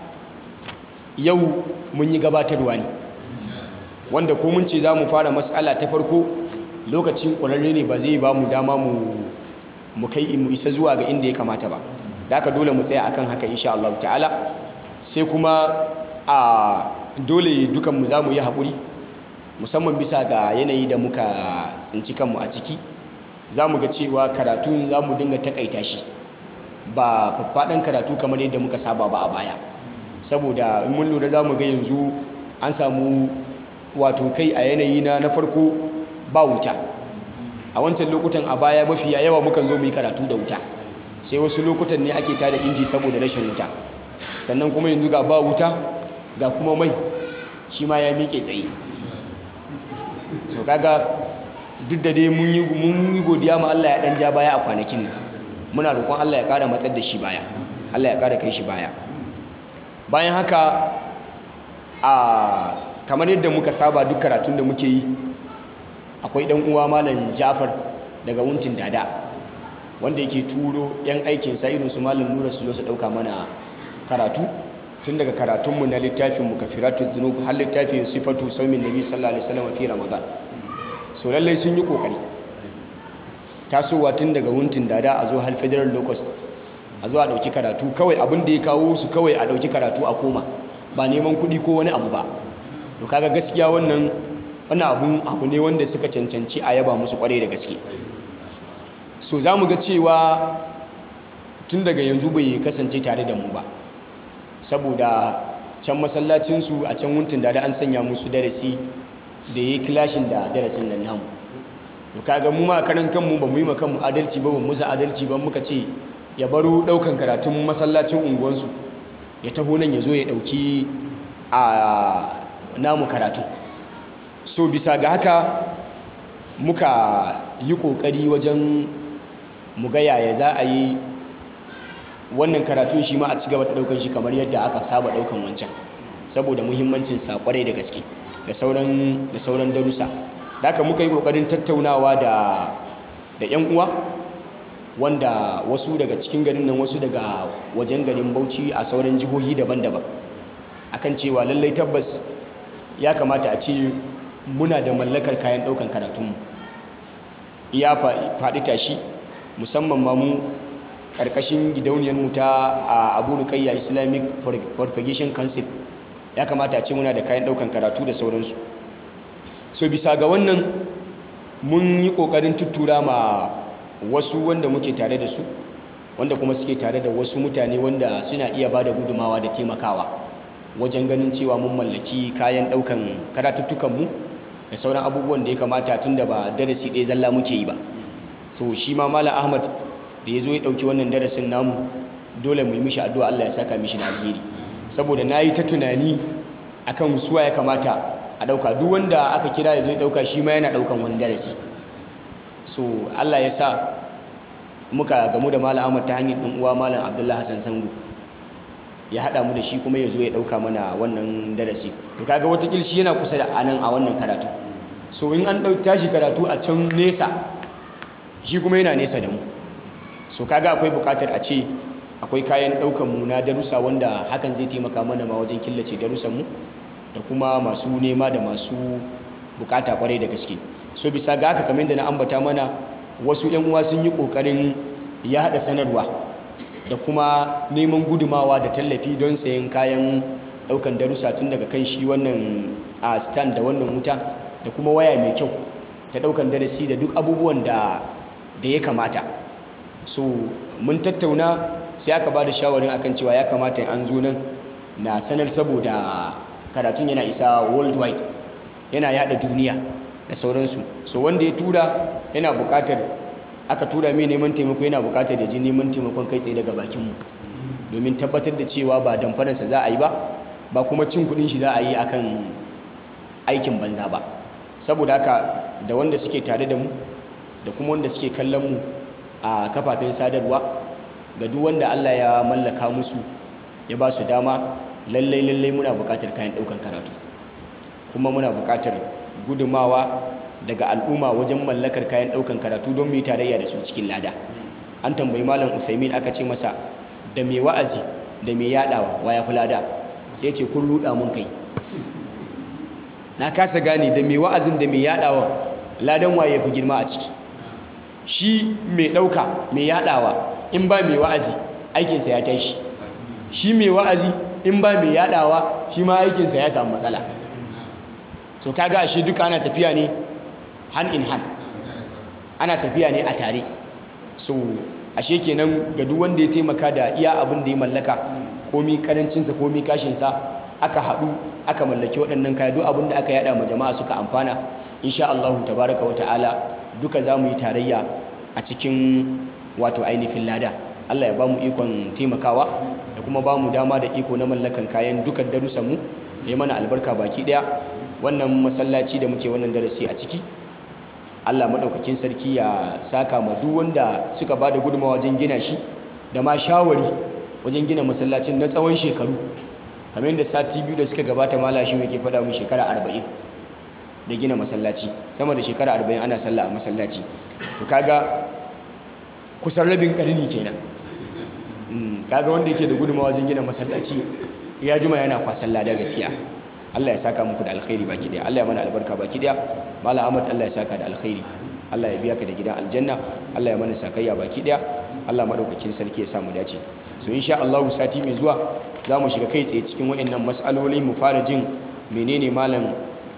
[SPEAKER 1] yau mun yi gabatarwa ne wanda ko mun ce za mu fara matsala ta farko lokacin ƙwararre ne ba zai ba mu dama mu kai mu isa zuwa ga inda ya kamata ba da aka dole mu tsaya akan haka insha Allah ta'ala sai kuma a dole dukanmu za mu yi haƙuri musamman bisa ga yanayi da muka tsinci kanmu a ciki za mu ga cewa karatun za mu dinga takaita shi ba faffaɗan karatu kamar yadda muka saba ba a baya saboda in mun lura za mu ga yanzu an samu wato kai a yanayi na na farko ba wuta a wancan lokutan a baya mafi yawa mukan zo mu yi karatu da wuta sai wasu lokutan ne ake tada inji saboda rashin wuta sannan kuma yanzu ga ba wuta ga kuma mai shi ma ya miƙe tsaye so kaga duk da dai mun yi godiya ma Allah ya dan ja baya a kwanakin nan muna roƙon Allah ya ƙara matsar da shi baya Allah ya ƙara kai shi baya bayan haka a kamar yadda muka saba duk karatun da muke yi akwai dan uwa malam Jafar daga wuntin dada wanda yake turo yan aikin sa irin su malam Nura su zo su dauka mana karatu tun daga karatunmu na littafin mukafiratu dhunub har littafin sifatu saumin nabi sallallahu alaihi wasallam fi ramadan so lallai sun yi kokari tasowa tun daga wuntin dada a zo har federal locust a zo a dauki karatu kawai abin da ya kawo su kawai a dauki karatu a koma ba neman kuɗi ko wani abu ba to kaga gaskiya wannan wannan abun abu ne wanda suka cancanci a yaba musu kwarai da gaske so za mu ga cewa tun daga yanzu bai kasance tare da mu ba saboda can masallacinsu a can wuntun da an sanya musu darasi da ya yi kilashin da darasin nan namu to kaga mu ma karan kanmu ba mu yi ma kanmu adalci ba ba mu za adalci ba muka ce ya baro daukan karatun masallacin unguwansu ya taho nan ya zo ya dauki a namu karatu so bisa ga haka muka yi kokari wajen mu ga yaya za a yi wannan karatun shi ma a ci gaba da daukan shi kamar yadda aka saba daukan wancan saboda muhimmancin sa kwarai da gaske da sauran da sauran darussa da haka muka yi kokarin tattaunawa da da yan uwa wanda wasu daga cikin garin nan wasu daga wajen garin Bauchi a sauran jihohi daban-daban akan cewa lallai tabbas ya kamata a ce muna da mallakar kayan daukan karatunmu iya faɗi tashi musamman ma mu ƙarƙashin gidauniyarmu ta abu rukayya islamic propagation council ya kamata a ce muna da kayan daukan karatu da sauransu so bisa ga wannan mun yi ƙoƙarin tuttura ma wasu wanda muke tare da su wanda kuma suke tare da wasu mutane wanda suna iya ba da gudumawa da taimakawa wajen ganin cewa mun mallaki kayan daukan karatuttukanmu da sauran abubuwan da ya kamata tun da ba darasi ɗaya zalla muke yi ba so shi ma malam ahmad da ya zo ya ɗauki wannan darasin namu dole mu yi mishi addu'a allah ya saka mishi da alheri saboda na yi ta tunani akan suwa ya kamata a ɗauka duk wanda aka kira ya zo ya ɗauka shi ma yana ɗaukan wani darasi so allah ya sa muka gamu da malam ahmad ta hanyar ɗan uwa malam abdullahi hassan sango ya haɗa mu da shi kuma ya zo ya ɗauka mana wannan darasi to kaga watakil shi yana kusa da anan a wannan karatu so in an ɗauki tashi karatu a can nesa shi kuma yana nesa da mu so kaga akwai buƙatar a ce akwai kayan ɗaukan mu na darussa wanda hakan zai taimaka mana ma wajen killace darussan mu da kuma masu nema da masu bukata kwarai da gaske so bisa ga haka kamar da na ambata mana wasu yan uwa sun yi kokarin ya hada sanarwa da kuma neman gudumawa da tallafi don sayan kayan daukan darussa tun daga kan shi wannan a stand da wannan wuta da kuma waya mai kyau ta daukan darasi da duk abubuwan da da ya kamata so mun tattauna sai aka ba da shawarin akan cewa ya kamata an zo nan na sanar saboda karatun yana isa worldwide yana yada duniya da sauransu so wanda ya tura yana bukatar aka tura mai neman taimako yana bukatar da ji neman taimakon kai tsaye daga bakinmu domin tabbatar da cewa ba damfararsa za a yi ba ba kuma cin kudin shi za a yi akan aikin banza ba saboda haka da wanda suke tare da mu da kuma wanda suke kallon mu a kafafen sadarwa ga duk wanda Allah ya mallaka musu ya ba su dama lallai lallai muna bukatar kayan daukan karatu kuma muna bukatar gudumawa daga al'umma wajen mallakar kayan daukan karatu don mu yi tarayya da su cikin lada an tambayi malam usaimin aka ce masa da mai wa'azi da mai yadawa wa ya fi lada sai ce kun ruda mun kai na kasa gane da mai wa'azin da mai yadawa ladan waye fi girma a ciki shi mai dauka mai yadawa in ba mai wa'azi aikinsa ya tashi shi mai wa'azi in ba mai yadawa shi ma aikinsa ya samu matsala so kaga ashe duka ana tafiya ne hand in hand ana tafiya ne a tare so ashe kenan ga duk wanda ya taimaka da iya abin da ya mallaka komi karancinsa komi kashinsa aka haɗu aka mallaki waɗannan kaya duk abin da aka yada ma jama'a suka amfana insha Allah tabaraka wa ta'ala duka za mu yi tarayya a cikin wato ainihin lada Allah ya ba mu ikon taimakawa da kuma ba mu dama da iko na mallakan kayan dukan darussanmu ya yi mana albarka baki ɗaya wannan masallaci da muke wannan darasi a ciki Allah maɗaukakin sarki ya saka ma duk wanda suka ba da gudunmawa wajen gina shi da ma shawari wajen gina masallacin na tsawon shekaru kamar yadda sati biyu da suka gabata mala shi yake faɗa mu shekara arba'in da gina masallaci sama da shekara arba'in ana sallah a masallaci to kaga kusan rabin ƙarni kenan kaga wanda yake da gudunmawa wajen gina masallaci ya juma yana kwasan lada gaskiya Allah ya saka muku da alkhairi baki daya Allah ya mana albarka baki daya Malam Ahmad Allah ya saka da alkhairi Allah ya biya ka da gidan aljanna Allah ya mana sakayya baki daya Allah madaukakin sarki ya samu dace so insha Allah sati mai zuwa za mu shiga kai tsaye cikin waɗannan mas'aloli mu fara jin menene malam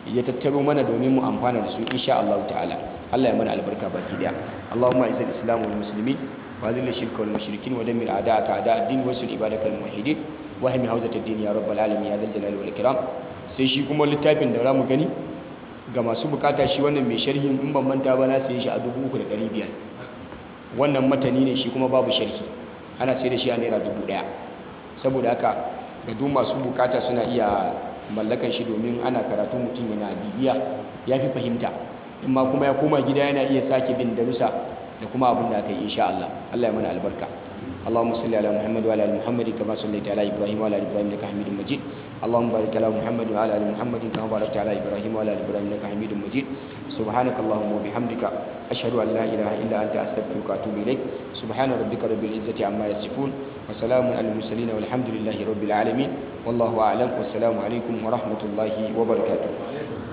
[SPEAKER 1] ya tattaro mana domin mu amfana da su insha Allah ta'ala Allah ya mana albarka baki daya Allahumma izzil islam wal muslimin wa azil shirka wal mushrikin wa dammir a'da'aka a'da' ad-din wa sul ibadakal muwahhidin wa hmi hawzat ad-din ya rabbal alamin ya zal jalali wal ikram sai shi kuma littafin da zamu gani ga masu bukata shi wannan mai sharhin in ban manta ba na saye shi a 3500 wannan matani ne shi kuma babu sharhi ana sai da shi a naira 1000 saboda haka ga duk masu bukata suna iya mallakan shi domin ana karatu mutum yana bibiya ya fi fahimta in ma kuma ya koma gida yana iya sake bin darussa da kuma abin da aka yi insha Allah Allah ya mana albarka اللهم صل على محمد وعلى ال محمد كما صليت على ابراهيم وعلى ال ابراهيم انك حميد مجيد اللهم بارك على محمد وعلى ال محمد كما باركت على ابراهيم وعلى ال ابراهيم انك حميد مجيد سبحانك اللهم وبحمدك اشهد ان لا اله الا انت استغفرك واتوب اليك سبحان ربك رب العزه عما يصفون وسلام على المرسلين والحمد لله رب العالمين والله اعلم والسلام عليكم ورحمه الله وبركاته